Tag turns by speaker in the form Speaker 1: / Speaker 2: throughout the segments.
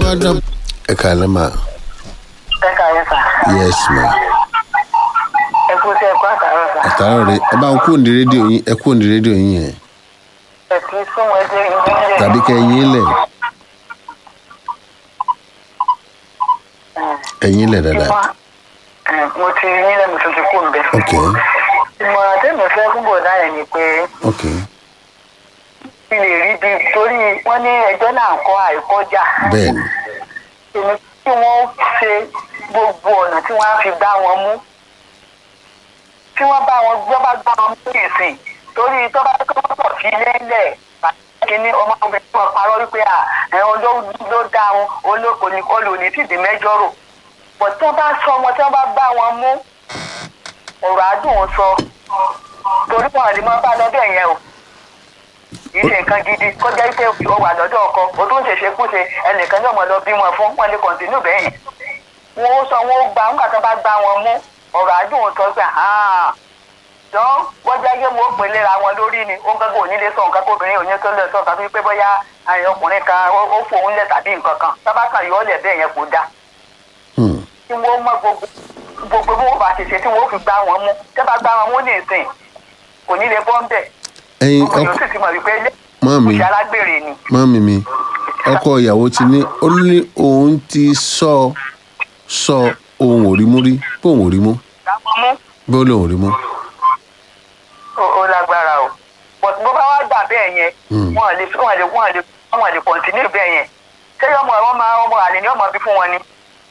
Speaker 1: gbọ́dọ̀. ẹ kàlẹ́ mà
Speaker 2: ẹ kàyẹ sà
Speaker 1: yes ma
Speaker 2: ẹ kú sí ẹkú àtàrọ sà
Speaker 1: àtàrà rẹ ẹ bá ń kú òǹdí rédíò yín ẹ kú òǹdí rédíò yín yẹn
Speaker 2: ẹ kì í sún wọn dé ìlú ilé
Speaker 1: tàbí kẹ ẹyin lẹ ẹyin lẹ dáadáa
Speaker 2: mo ti yín lẹ́nu tó ti kú nbẹ.
Speaker 1: ok
Speaker 2: ìmọ̀ràn tẹ́mi fẹ́ fún bọ̀dá yẹn ni pé
Speaker 1: ok
Speaker 2: kí lè rí bí torí wọ́n ní ẹjọ́ náà kọ́ àìkọjá.
Speaker 1: bẹ́ẹ̀ ni
Speaker 2: èmi tí wọ́n ṣe gbogbo ọ̀nà tí wọ́n á fi gbá wọn mú tí wọ́n bá wọn gbọ́ bá gbá wọn mú ìsìn torí tó bá tó pọ̀ sí lẹ́lẹ̀ kíní ọmọ obìnrin wọn parọ́ wípé à ẹ̀hún ló ló dá wọn olóko ní olùní tìdí mẹ́jọ rò bọ̀ tí wọ́n bá sọ wọn tí wọ́n bá gbá wọn mú ọ̀rọ̀ àdùn ún sọ torí wọn lè máa bá lọ́dọ̀ yẹn o kì í ṣe nǹkan gidi kọjá pé o wà lọ́dọ̀ ọkọ o tó ń ṣèṣe kúṣe ẹnìkan náà mọ̀ lọ bí wọn fún wọn lè kọ̀ǹtínú bẹ́ẹ̀ wọn ó sọ wọn ó gbà ńgbà tó bá gbá wọn mú ọ̀rọ̀ àdùn ún sọ pé jọ́n wọ́n jáde mo pè léra wọn lórí ni ó ń gbẹ́gbẹ́ òní lè sọ nǹkan kó obìnrin òní tó lè sọ tàbí pé bóyá àyàn ọkùnrin kan ó ó fòun lẹ̀ tàbí nǹkan kan sábà kan yọ ọ́ lẹ̀ bẹ́ẹ̀ yẹn kò dáa
Speaker 1: Hmm.
Speaker 2: tí wọ́n mọ gbogbo gbogbo bí wọ́n bá ti ṣe tí wọ́n fi gbá wọn mú tẹ́ bá gbá wọn mú ní ìsìn kò ní lè bọ́ ń bẹ̀
Speaker 1: ẹyin
Speaker 2: ọkùnrin
Speaker 1: ọkọ
Speaker 2: ó sì ti mọ̀ wípé ilé
Speaker 1: mọ́mí
Speaker 2: ìṣẹ́ alágbèrè ni
Speaker 1: mọ́mí mi ọkọ ìyàwó ti ní ó ní òun ti sọ sọ ohun ò rí mú rí bó òun ò rí mú
Speaker 2: gbá wọn mú
Speaker 1: bó lóun ò rí mú
Speaker 2: ó- ó lágbára o but bó bá wá gbà bẹ́ẹ̀ yẹn
Speaker 1: Hmm.
Speaker 2: wọn lè wọn lè wọn lè wọn lè kọ̀ǹtínú bẹ́ẹ̀ yẹn ṣé ọmọ wọn máa ọmọ àlè ní ọmọ bí fún wọn ni.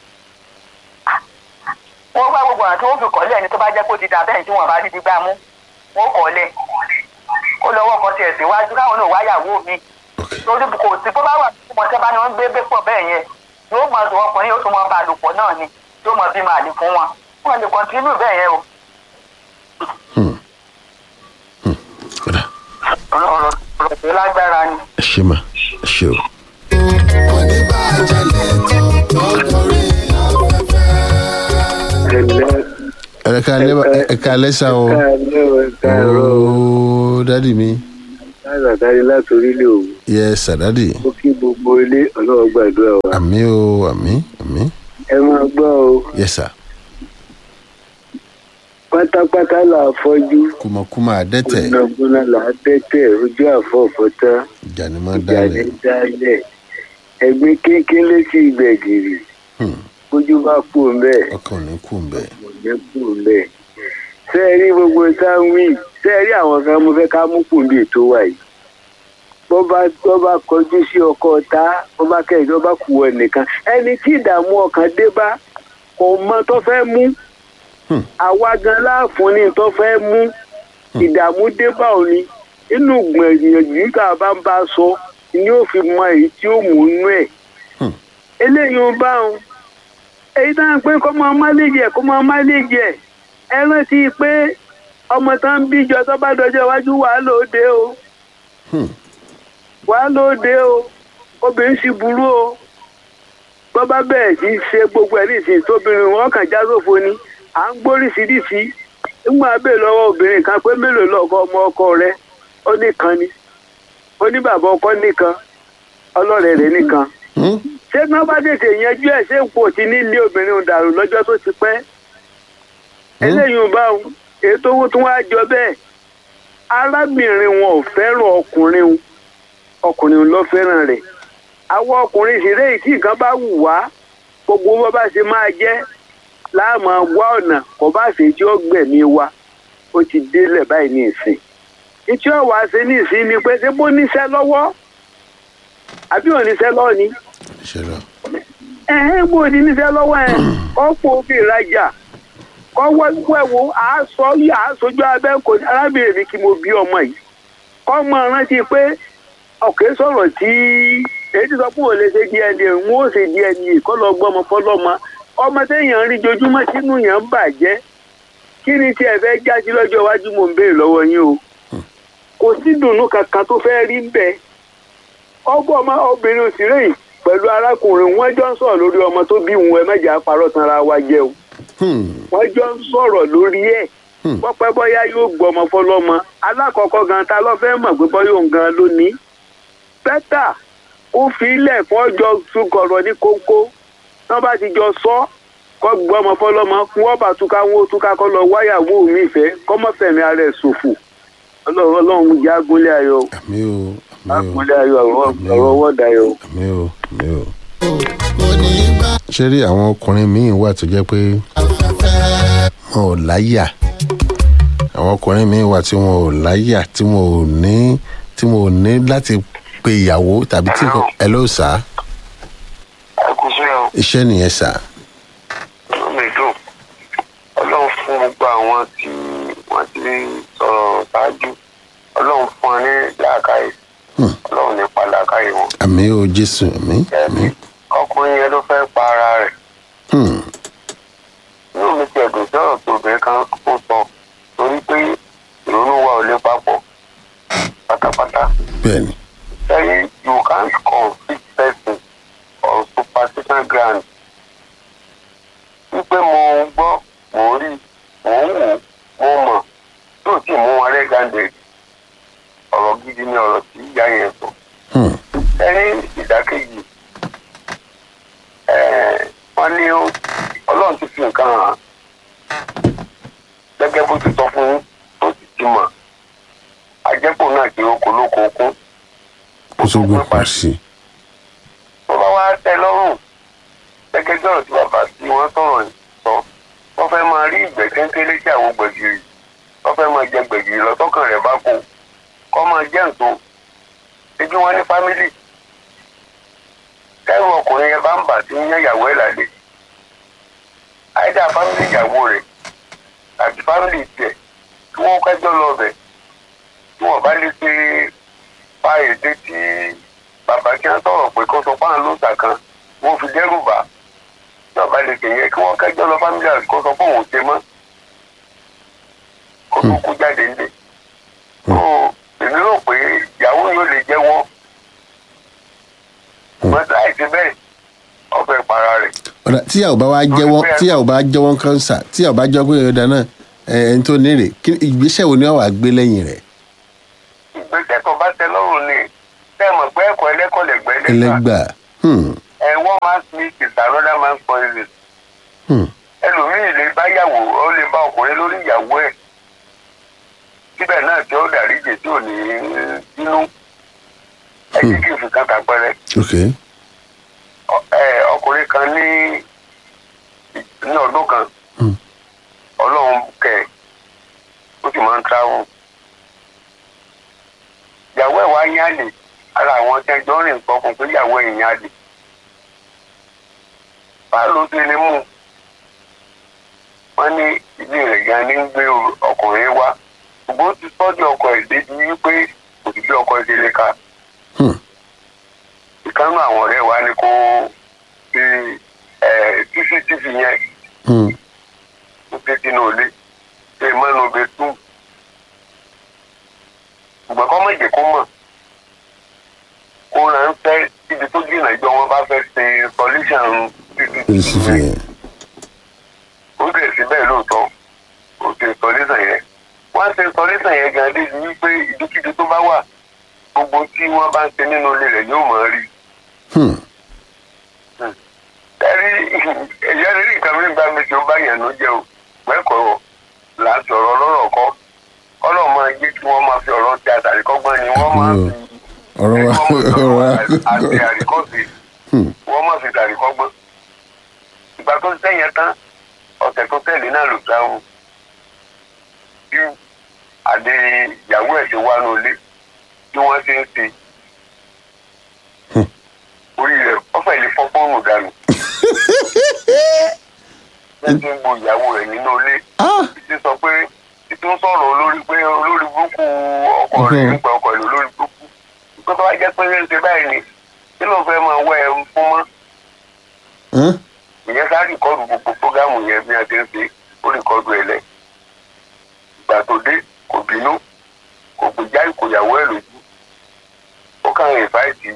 Speaker 2: wọ́n bá gbogbo ọ̀nà tí wọ́n fi kọ́lẹ̀ ni tó bá jẹ́ kó ti dà bẹ́ẹ̀ tí wọ́n bá rí ti gbá mú wọ́n kọ́lẹ̀ ó lọ́wọ́ kan tiẹ̀ síwájú káwọn náà wáyàwó mi lórí kò sí bó bá wà tí wọ́n tẹ́ bá ní wọ́n gbé bẹ́ pọ̀ bẹ́ẹ̀ yẹn yóò mọ ọdún ọkùnrin yóò tún mọ bá a lò pọ̀ náà ni yóò mọ bí màálì fún wọn wọn lè kọ́ntínú bẹ́ẹ̀ yẹn o
Speaker 1: Hmm. Hmm. kódà
Speaker 2: ọ̀rọ̀ ọ̀rọ̀ ọ̀rọ̀ tó lágbára ni.
Speaker 1: ẹ ṣe mà ẹ ṣe o. ẹ kàlẹ́ ẹ kàlẹ́ sá o ooo dádì mi
Speaker 3: látàrí láti orílẹ̀ òwú
Speaker 1: yẹ sàdádì
Speaker 3: ó kí gbogbo ilé ọlọ́wọ́ gbàdúrà wa
Speaker 1: àmì o àmì àmì
Speaker 3: ẹ máa gbọ́ o
Speaker 1: yẹ sà
Speaker 3: pátápátá là á fọ́jú
Speaker 1: kùmọ̀kùmọ̀ àdẹ́tẹ̀
Speaker 3: gbónágbóná là á tẹ́tẹ̀ ojú àfọ̀fọ́tá
Speaker 1: ìjànìmọ̀
Speaker 3: ìjà ní
Speaker 1: dálẹ̀
Speaker 3: dálẹ̀ ẹgbẹ́ kéńké létí ìgbẹ̀gìrì
Speaker 1: Hmm.
Speaker 3: kójú bá kú mbẹ́
Speaker 1: ọkàn ní kù mbẹ
Speaker 3: kò ní kú mbẹ́ ṣé ẹ rí gbogbo táwí ṣé ẹ rí àwọn kan mo fẹ́ ká mú kù bí ètò wa yìí bó bá bó bá kọjú sí ọkọ ta bó bá kẹ́yìn tó bá kú ọ nìkan ẹni tí ìdààmú ọkàn dé bá kò mọ tó fẹ́ mú
Speaker 1: Hmm.
Speaker 3: àwa gan láàfún ní tó fẹ́ mú ìdààmú dé bá òní inú gbìyànjú tá a bá ń bá a sọ ni ó fi mọ èyí tí ó mú inú ẹ̀
Speaker 1: Hmm.
Speaker 3: eléyìí ń bá òun èyí tá à ń pé kó máa má lè jẹ kó máa má lè jẹ ẹ rántí pé ọmọ tá ń bíjọ tó bá dọjọ́ iwájú wàá lóde o
Speaker 1: Hmm.
Speaker 3: wàá lóde o obìnrin sì burú o bọ́ bá bẹ̀rẹ̀ sí í ṣe gbogbo ẹ̀ nísìnyí tóbìnrin wọn kàn já sófo ni à ń gbóríṣiríṣi nígbà bẹ́ẹ̀ lọ́wọ́ obìnrin kan pé mélòó lọ́kọ ọmọ ọkọ rẹ ó nìkan ni ó ní bàbá ọkọ nìkan ọlọ́rẹ̀ rẹ̀ nìkan
Speaker 1: Hmm.
Speaker 3: ṣé tí wọ́n bá tètè yanjú ẹ̀ ṣé kò tí ní ilé obìnrin dàrú lọ́jọ́ tó ti pẹ́ eléyìí ń bá òun ètò owó tí wọ́n á jọ bẹ́ẹ̀ arábìnrin wọn ò fẹ́ràn ọkùnrin òun ọkùnrin ló fẹ́ràn rẹ̀ àwọn ọkùnrin ìṣeré yìí tí nǹkan bá wù wá gbogbo bó bá ṣe máa jẹ́ láàmú wá ọ̀nà kò bá ṣe tí ó gbẹ̀mí wa ó ti délẹ̀ báyìí ní ìsìn ìtí ọ̀wá ṣe ní ìsìn ni pé ṣé bó níṣẹ́ lọ́wọ́ àbí ò níṣẹ́ lọ́wọ́ ni
Speaker 1: ìṣẹ̀lẹ̀
Speaker 3: ẹ̀hẹ́n bó di níṣẹ́ lọ́wọ́ ẹ̀ ọ̀pọ̀ òbí ìrajà kọ́ wẹ́wọ́ àásọ yìí àásojú abẹ́ kò ní arábìnrin mi kí mo bí ọmọ yìí kọ́ mọ rántí pé ọ̀kẹ́ sọ̀rọ̀ tí èyí ti sọ pé òun lè ṣe dna ń ó ṣe dna kọ́ lọ gbọ́mọ fọlọ́mọ ọmọ téèyàn ń rí jojúmọ́ sínú yẹn ń bàjẹ́ kí ni tí ẹ fẹ́ jáde lọ́jọ́ iwájú mò ń béèrè lọ́wọ́ yín o kò sí dùnnú kankan tó fẹ́ rí bẹ́ẹ̀ ọgbọ́n ọmọ obìnrin òsèré yìí pẹ̀lú arákùnrin wọn jọ ń sọ̀rọ̀ lórí ọmọ tó bí wọn ẹ mẹ́jà parọ́ tanra wa jẹ́ o
Speaker 1: Hmm.
Speaker 3: wọ́n jọ ń sọ̀rọ̀ lórí ẹ̀
Speaker 1: Hmm.
Speaker 3: pọ́pẹ́ bọ́yá yóò gbọ́mọ fọlọ́mọ alákọ̀ọ́kọ́ gan ta ló fẹ́ mọ̀ pé bọ́yá òun gan ló ní bẹ́tà kó kó fi ilẹ̀ fún ọjọ́ sùkọ̀rọ̀ ní kókó wọ́n bá ti jọ sọ kọ́ gbọ́mọ fọlọ́mọ fún wọ́n bá túká wọn ó túká kọ́ lọ wáyàwó mi ìfẹ́ kọ́mọ́fẹ̀mí ara ẹ̀ ṣòfò ọlọ́run ọlọ́run ìjà agúnlé ayọ̀
Speaker 1: àmì o àmì o
Speaker 3: agúnlé ayọ̀ ọ̀rọ̀ ọ̀rọ̀ wọ́ọ̀dà ayọ̀.
Speaker 1: àmì o àmì o. ṣé rí àwọn ọkùnrin míì wà tó jẹ́ pé wọn ò láyà àwọn ọkùnrin míì wà tí wọn ò láyà tí wọn ò ní tí wọn ò ní láti pe ìyàwó tàbí tí nǹkan ẹ ló sà á
Speaker 4: ẹ kú sí ọ
Speaker 1: iṣẹ́ nìyẹn sà á.
Speaker 4: inú mi dùn ọlọ́run fún gbogbo àwọn tí wọ́n ti sọ̀rọ̀ ṣáájú ọlọ́run fún wọn ní làákàyè
Speaker 1: Hmm.
Speaker 4: ọlọ́run nípa làákàyè wọn
Speaker 1: àmì o jésù àmì àmì.
Speaker 4: ẹbí ọkùnrin yẹn ló fẹ́ pa ara rẹ̀
Speaker 1: Hmm.
Speaker 4: inú mi ti ẹ̀dùn sọ̀rọ̀ tó obìnrin kan kó sọ torí pé ìrònú wa ò lè papọ̀ pátápátá
Speaker 1: bẹ́ẹ̀ni
Speaker 4: say you can't convict person on superstition ground wípé mo ń gbọ́ mo ń rí mo ń wò mo mọ̀ yóò sì mú wọn rẹ́gàndé ọ̀rọ̀ gidi ni ọ̀rọ̀ tí ìyá yẹn sọ
Speaker 1: Hmm.
Speaker 4: ẹni ìdákejì eh, wọ́n ní ó- ọlọ́run ti fi nǹkan hàn án gẹ́gẹ́ bó ti sọ fún yín tó sì ti mọ̀ àjẹpọ̀ náà kí ó kó lóko okún
Speaker 1: ó tún gbé pa sí i.
Speaker 4: tó bá wá tẹ lọ́rùn gẹ́gẹ́ bí ọ̀rọ̀ tí bàbá tí wọ́n sọ̀rọ̀ yìí sọ wọ́n fẹ́ máa rí ìgbẹ́ kéńkéré tí àwọn gbẹ̀gìrì wọ́n fẹ́ máa jẹ gbẹ̀gìrì lọ tọkàn rẹ̀ bá kó kọ́ máa jẹ́ nǹkan ebi wọn ní fámìlì kẹ́rù ọkùnrin yẹn bá ń bà tí ń yẹ ìyàwó ẹ̀ lálẹ́ àìdá fámìlì ìyàwó rẹ̀ àti fámìlì tiẹ̀ kí wọ́n kẹ́jọ́ lọ bẹ̀ tí wọ́n bá lè ṣe pa èdè tí bàbá tí wọ́n sọ̀rọ̀ pé kó sọ fáwọn lóòótọ́ kan wọ́n fi dẹ́rù bà tí wọ́n bá lè ṣe yẹn kí wọ́n kẹ́jọ́ lọ fámìlì àti kó sọ fún òun ṣe mọ́ kó tó kú jáde ńlé. tó èmi rò pé ìyàwó yóò lè jẹ́wọ́ ṣùgbọ́n láì ṣe bẹ́ẹ̀ ọ̀fẹ́ para rẹ̀.
Speaker 1: ọ̀dà tíyàwó bá wá jẹ́wọ́ tíyàwó bá jẹ́wọ́ kánsà tíyàwó bá jọ́ pé ọ̀dà náà ẹ̀ ẹni tó ní rè kí ìgbésẹ̀ wo ni wọ́n wà gbé lẹ́yìn rẹ̀
Speaker 4: ìgbésẹ̀ tó bá tẹ lọ́rùn ni tẹ́ ẹ mọ̀ pé ẹ̀kọ́ ẹlẹ́kọ̀ọ́ lẹ̀gbẹ́ ẹlẹ́gbà
Speaker 1: ẹlẹ́gbà hmm,
Speaker 4: ẹ̀ one man's meat is another man's poison.
Speaker 1: hmm,
Speaker 4: ẹlòmíì lè bá yàwó ó lè bá ọkùnrin lórí ìyàwó ẹ̀ síbẹ̀ náà tí ó dáríjì tí ò ní bínú ẹ jẹ́ kí n fi kan tàpẹ́rẹ́
Speaker 1: ok
Speaker 4: Ọ- ẹ, ọkùnrin kan ní ní ọdún kan
Speaker 1: Hmm.
Speaker 4: ọlọ́run kẹ̀ ó sì máa ń travel ìyàwó ẹ̀ wá yín àlè ara àwọn tí ẹjọ́ rìn sọ fún pé ìyàwó ẹ̀ yín àlè báwo ló ti lè mú un? wọ́n ní ilé rẹ̀ gan ní ń gbé ọkùnrin wá ṣùgbọ́n ó ti tọ́jú ọkọ ẹ̀ débi wípé kò sí bí ọkọ ẹ̀ ṣe lè ka
Speaker 1: hmm,
Speaker 4: ìkànnì àwọn ọ̀rẹ́ wa ni kó fi ẹ̀ cctv yẹn
Speaker 1: hmm,
Speaker 4: ó gbé sínú ilé ṣe mọ́nu bẹ tú ṣùgbọ́n kọ́ mọ̀ jẹ́ kó mọ̀ kó ránṣẹ́ síbi tó jìnnà ìjọ wọn bá fẹ́ ṣe solution
Speaker 1: èsì
Speaker 4: cctv
Speaker 1: fi
Speaker 4: yẹn
Speaker 1: hàn
Speaker 4: ó dẹ̀ sí bẹ́ẹ̀ lóòótọ́ ó ṣe solution yẹn wọ́n ṣe solution yẹn gan débi wípé ìdíkíbi tó bá wà gbogbo tí wọ́n bá ń ṣe nínú ilé rẹ̀ yóò mọ̀ ọ́ rí
Speaker 1: hmm,
Speaker 4: ẹrí ẹ̀yà rírí nǹkan mi bá mi tí ó bá yẹn ló jẹ́ o mẹ́kọ̀ọ́ là ń sọ̀rọ̀ lọ́rọ̀ kọ́ ọlọ́run máa jẹ́ kí wọ́n máa fi ọ̀rọ̀ ti àtàrí kọ́gbọ́n ni wọ́n máa fi
Speaker 1: ọ̀rọ̀ wa ọ̀rọ̀ wa
Speaker 4: àti àríkọ́sí
Speaker 1: hmm,
Speaker 4: wọ́n máa fi tàrí kọ́gbọ́n ìgbà tó sẹ́yìn tán ọ̀sẹ̀ tó tẹ̀lé náà ló dáhùn bí àdé ìyàwó ẹ̀ ṣe wá ní ilé bí wọ́n ṣe ń ṣe orí rẹ̀ ọ̀fẹ́ lè fọ́ fóònù dànù wọ́n ti ń gbo ìyàwó rẹ̀ nínú ilé
Speaker 1: ah
Speaker 4: ti sọ pé títún sọ̀rọ̀ olórí pé olórí burúkú ọkọ rẹ̀
Speaker 1: Mhm.
Speaker 4: nípa ọkọ rẹ̀ olórí burúkú pé tó bá jẹ́ pé ṣe ń ṣe báyìí ni kí ló fẹ́ máa wọ ẹ̀ fún mọ́
Speaker 1: hmm,
Speaker 4: ìyẹn sá rìkọ́dù gbogbo fúgàmù yẹn bí wọ́n ti ń ṣe ó rìkọ́dù ẹ̀ lẹ̀ ìgbà tó dé kò bínú kò gbèjà ìkòyàwó ẹ̀ lójú ó kàn ń ìfáìtì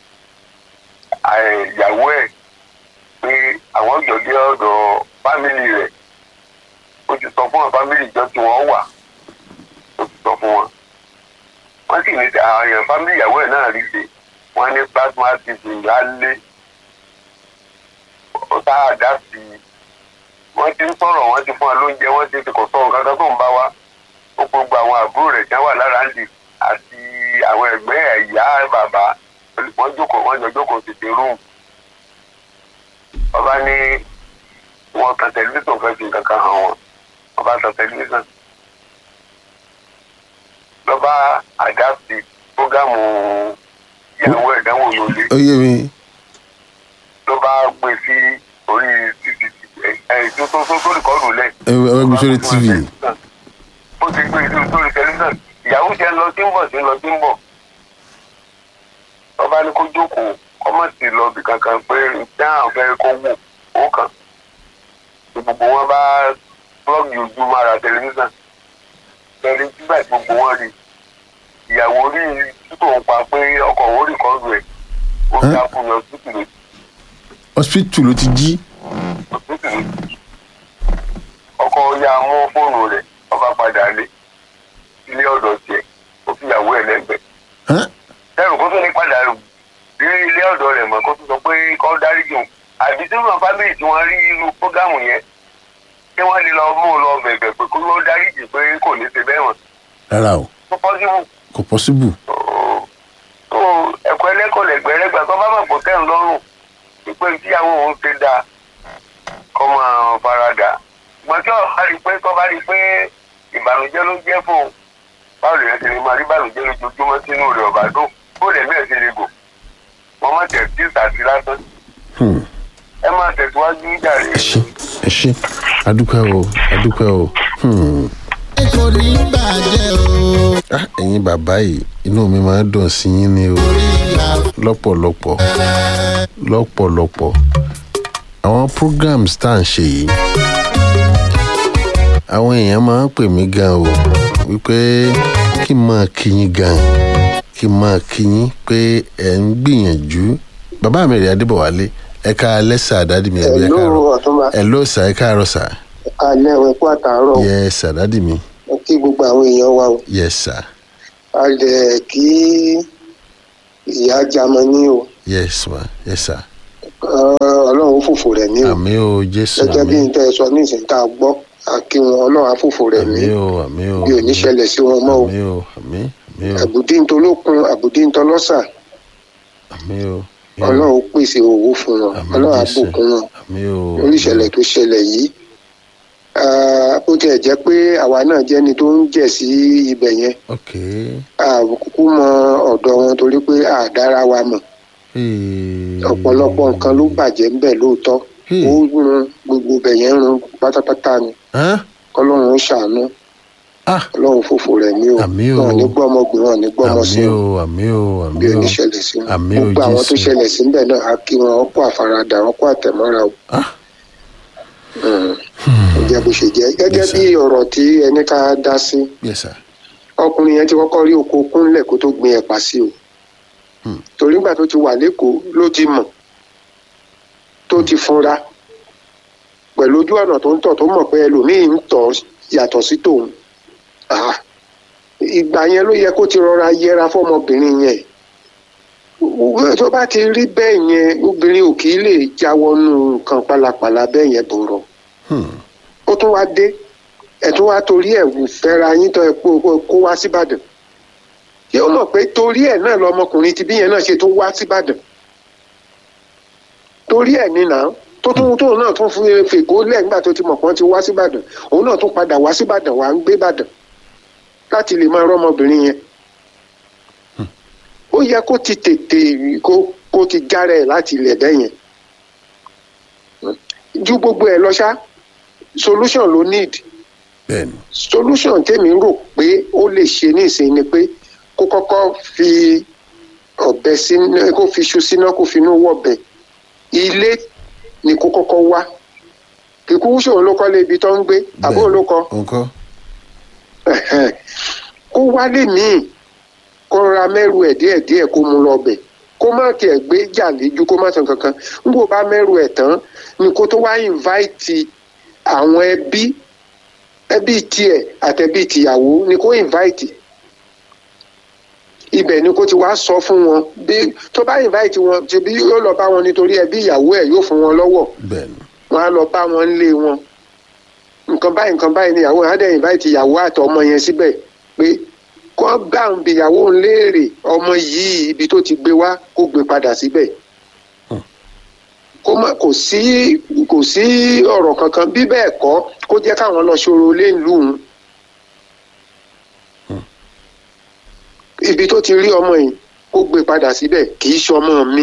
Speaker 4: ìyàwó ẹ̀ pé àwọn jọ dé ọ̀dọ̀ fámìlì rẹ̀ ó ti sọ fún wọn fámìlì ìjọ tí wọ́n wà ó ti sọ fún wọn wọ́n sì ní àwọn èèyàn fámìlì ìyàwó ẹ̀ náà rí ṣe wọ́n ní plasma tv lálé ọ̀tá àdá sí i wọ́n ti ń sọ̀rọ̀ wọ́n ti fún wa lóúnjẹ wọ́n ti ti kò sọ nǹkan kan tó ń bá wa ó gbogbo àwọn àbúrò rẹ̀ tí wọ́n wà lára ń dì àti àwọn ẹ̀gbẹ́ ẹ̀yà bàbá wọ́n jókòó wọ́n jọ jókòó tètè rúùmù ọba ní wọn kan tẹlifíṣàn fẹ́ fi nǹkan kan hàn wọn ọba tan tẹlifíṣàn lọ́ba àdáàsì fúgàmù ìyàwó ẹ̀dánwò lólè
Speaker 1: ó yé mi
Speaker 4: ló bá gbé sí orí cctv ẹ̀ tó tó tó tó rìkọ́dù lẹ̀.
Speaker 1: ẹ ẹ gbé sórí tv
Speaker 4: ó ti gbé sí sórí tẹlifíṣàn ìyàwó jẹ́ lọ sí ń bọ̀ sí lọ sí ń bọ̀ lọ́ba ní kó jókòó kọ́mọ̀tì lọ bì kankan pé dáhùn fẹ́ kó wò ó kàn gbogbo wọn bá plọ́ọ̀gì ojú mára tẹlifíṣàn tẹ̀lé nígbà tí gbogbo wọn rí ìyàwó rí títò ń pa pé ọkọ̀ òun rí kọ́ọ̀dù ẹ̀ ó
Speaker 1: Ẹ́?
Speaker 4: dá fún mi ọsibítù lè
Speaker 1: hospital ló ti jí
Speaker 4: ọsibítù lè ọkọ̀ ya mú fóònù rẹ̀ ọba padà lé ilé ọ̀dọ̀ tiẹ̀ ó fi ìyàwó ẹ̀ lẹ́gbẹ̀ẹ́
Speaker 1: Hán?
Speaker 4: ẹrù kó tó ní padà rí ilé ọ̀dọ̀ rẹ̀ mọ́ kó tó sọ pé kọ́ dárí jù àbí tí wọn fámìlì tí wọ́n rí irú prógámù yẹn kí wọ́n lè lọ mú un lọ bẹ̀bẹ̀ pé kó ló dárí jù pé kò ní ṣe bẹ́ẹ̀ wọ̀n
Speaker 1: rárá o
Speaker 4: tó pọ́sibú
Speaker 1: kò possible
Speaker 4: tó ẹ̀kọ́ ẹlẹ́kọ̀ọ́ lẹ́gbẹ̀rẹ́gbà tó bá mọ̀ kó tẹ̀ ń lọ́rùn pípé tíyàwó òun ṣe dáa kọ́ máa farada ṣùgbọ́n tí ọ̀bá rí pé kọ́ bá rí pé ìbànújẹ́ ló jẹ́ fún un báwo lè ṣe lè máa rí ìbànújẹ́ lójoojúmọ́ sínú rẹ̀ ọ̀bá dùn bó lè mí ẹ̀ ṣe lè gò wọ́n má tẹ̀ sí ìtàsí lásán
Speaker 1: Hmm.
Speaker 4: ẹ máa tẹ̀síwájú jàre.
Speaker 1: ẹ ṣe ẹ ṣe adúpẹ́ o adúpẹ́ o Hmm.
Speaker 5: kò ní bàjẹ́ o.
Speaker 1: Ah, ẹ̀yin bàbá yìí inú mi máa ń dùn sí yín ni o lọ́pọ̀lọpọ̀ lọ́pọ̀lọpọ̀ àwọn programs tá à ń ṣe yìí àwọn èèyàn máa ń pè mí gan o wípé kí n máa kí yín gan kí n máa kí yín pé ẹ̀ ń gbìyànjú bàbá mi rè adébọ̀wálé ẹ ká lẹ́sà dádì mi àbí ẹ káàárọ̀
Speaker 6: Hello, Ọ̀túnba.
Speaker 1: ẹ ló sà ẹ káàárọ̀ sà
Speaker 6: alẹ́ ẹ̀ kú àtàárọ̀
Speaker 1: yẹ sà dádì mi
Speaker 6: Mo kí gbogbo àwọn èèyàn wa o
Speaker 1: yẹ sà
Speaker 6: a lẹ̀ kí ìyá jamani o
Speaker 1: yẹ sà yẹ sà
Speaker 6: Ọ- ọlọ́run ó fòfò rẹ̀ mí o
Speaker 1: àmì o jésù
Speaker 6: gẹ́gẹ́ bí
Speaker 1: àmì
Speaker 6: n tẹ́ ẹ sọ ní ìsìn tá a gbọ́ àkí wọn ọlọ́run á fòfò rẹ̀ mí
Speaker 1: àmì o àmì o
Speaker 6: bí ò ní ṣẹlẹ̀ sí wọn mọ́ o
Speaker 1: àmì o àmì àmì o
Speaker 6: àbùdí ń tolókun àbùdí ń tọlọ́sà
Speaker 1: àmì o
Speaker 6: ọlọ́run ó pèsè owó fún wọn
Speaker 1: Àmín,
Speaker 6: ọlọ́run á
Speaker 1: Jésù.
Speaker 6: bùkún wọn
Speaker 1: àmì o
Speaker 6: lórí ìṣẹ̀lẹ̀ tó ṣẹlẹ̀ yìí Ah, ó tiẹ̀ jẹ́ pé àwa náà jẹ́ni tó ń jẹ̀ sí ibẹ̀ yẹn
Speaker 1: ok
Speaker 6: àkókò mọ ọ̀dọ̀ wọn torí pé àdára wa mọ̀
Speaker 1: Hey.
Speaker 6: ọ̀pọ̀lọpọ̀ nǹkan ló bàjẹ́ ńbẹ̀ lóòótọ́
Speaker 1: Hmm.
Speaker 6: ó run gbogbo ibẹ̀ yẹn run pátápátá ni
Speaker 1: Hán?
Speaker 6: kọ́lọ́run ó ṣàánú
Speaker 1: ah
Speaker 6: ọlọ́run fòfò rẹ̀ mí o
Speaker 1: Àmín o.
Speaker 6: wọn ò ní gbọ́ ọmọbìnrin wọn ò ní gbọ́ ọmọ sí
Speaker 1: àmì
Speaker 6: o
Speaker 1: o àmì o
Speaker 6: bí
Speaker 1: àmì
Speaker 6: ó
Speaker 1: o
Speaker 6: ní ṣẹlẹ̀ sí wọn
Speaker 1: Àmín o,
Speaker 6: gbogbo àwọn tó
Speaker 1: Jésù.
Speaker 6: ṣẹlẹ̀ sí ńbẹ̀ náà á kí wọn ó kó àfaradà wọn kó àtẹ̀mọ́ra o
Speaker 1: ah
Speaker 6: Mm. ó jẹ́ bó ṣe jẹ́ gẹ́gẹ́
Speaker 1: Yes,
Speaker 6: bí ọ̀rọ̀ tí ẹni ká dá sí
Speaker 1: yes sir
Speaker 6: ọkùnrin yẹn ti kọ́kọ́ rí oko kúnlẹ̀ kó tó gbin ẹ̀pà sí o
Speaker 1: Hmm.
Speaker 6: torí nígbà tó ti wà lẹ́kọ̀ọ́ ló ti mọ̀ tó ti funra pẹ̀lú ojú ọ̀nà tó ń tọ̀ tó mọ̀ pé ẹlòmíì ń tọ̀ yàtọ̀ sí tòun Ah, ìgbà yẹn ló yẹ kó ti rọra yẹra fọmọbìnrin yẹn Wọ́n- tó bá ti rí bẹ́ẹ̀ yẹn obìnrin ò kì í lè jáwọ́nú nǹkan pálapàla bẹ́ẹ̀ yẹn bọ̀rọ̀
Speaker 1: Hmm.
Speaker 6: ó tún wá dé ẹ̀ tún wá torí ẹ̀ wù fẹ́ra yín tó ẹ̀ kó kó wá síbàdàn yóò mọ̀ pé torí ẹ̀ náà lọmọkùnrin ti bí yẹn náà ṣe tó wá síbàdàn torí ẹ̀ nínà tó tún tóun náà tún fún fèkó lẹ̀ nígbà tó ti mọ̀ pọ́n ti wá síbàdàn òun náà tún padà wá síbàdàn wá ń gbé bàdàn láti lè máa rọ́mọbìnrin yẹn ó yẹ kó ti tètè kó kó ti jára ẹ̀ láti ilẹ̀ bẹ́yẹn ju gbogbo ẹ̀ lọ ṣá solution ló need
Speaker 1: bẹ́ẹ̀ni
Speaker 6: solution tèmi rò pé ó lè ṣe nísìnyí ni pé kó kọ́kọ́ fi ọ̀bẹ sínú kó fi iṣu síná kó fi inú wọ̀bẹ ilé ni kó kọ́kọ́ wá kíkú ṣòro ló kọ́lé ibi tó ń gbé àbó ló kọ́
Speaker 1: nǹkan
Speaker 6: Ẹ̀hẹ́n. kó wálé míì kó ra mẹ́rù ẹ̀ díẹ̀díẹ̀ kó mú lọ bẹ̀ kó má tiẹ̀ gbé jà léjú kó má san kankan n kò bá mẹ́rù ẹ̀ tán ni kó tó wá invite àwọn ẹbí ẹbí tiẹ̀ àtẹ̀bí tìyàwó ni kó invite ibẹ̀ ni kó ti wá sọ fún wọn bí tó bá invite wọn ṣebí yóò lọ bá wọn nítorí ẹbí ìyàwó ẹ̀ yóò fún wọn lọ́wọ́
Speaker 1: bẹ́ẹ̀ ni
Speaker 6: wọn á lọ bá wọn nílé wọn nǹkan báyìí nǹkan báyìí ni ìyàwó adé invite ìyàwó àtọ ọmọ yẹn síbẹ̀ pé kó bá ń bi ìyàwó ń léèrè ọmọ yìí ibi tó ti gbé wá kó gbé padà síbẹ̀ kó má kò sí kò sí ọ̀rọ̀ kankan bí bẹ́ẹ̀ kọ́ kó jẹ́ káwọn lọ ṣòro lé ìlú òun ibi tó ti rí ọmọ yìí kó gbé padà síbẹ̀ kì í ṣọmọ mi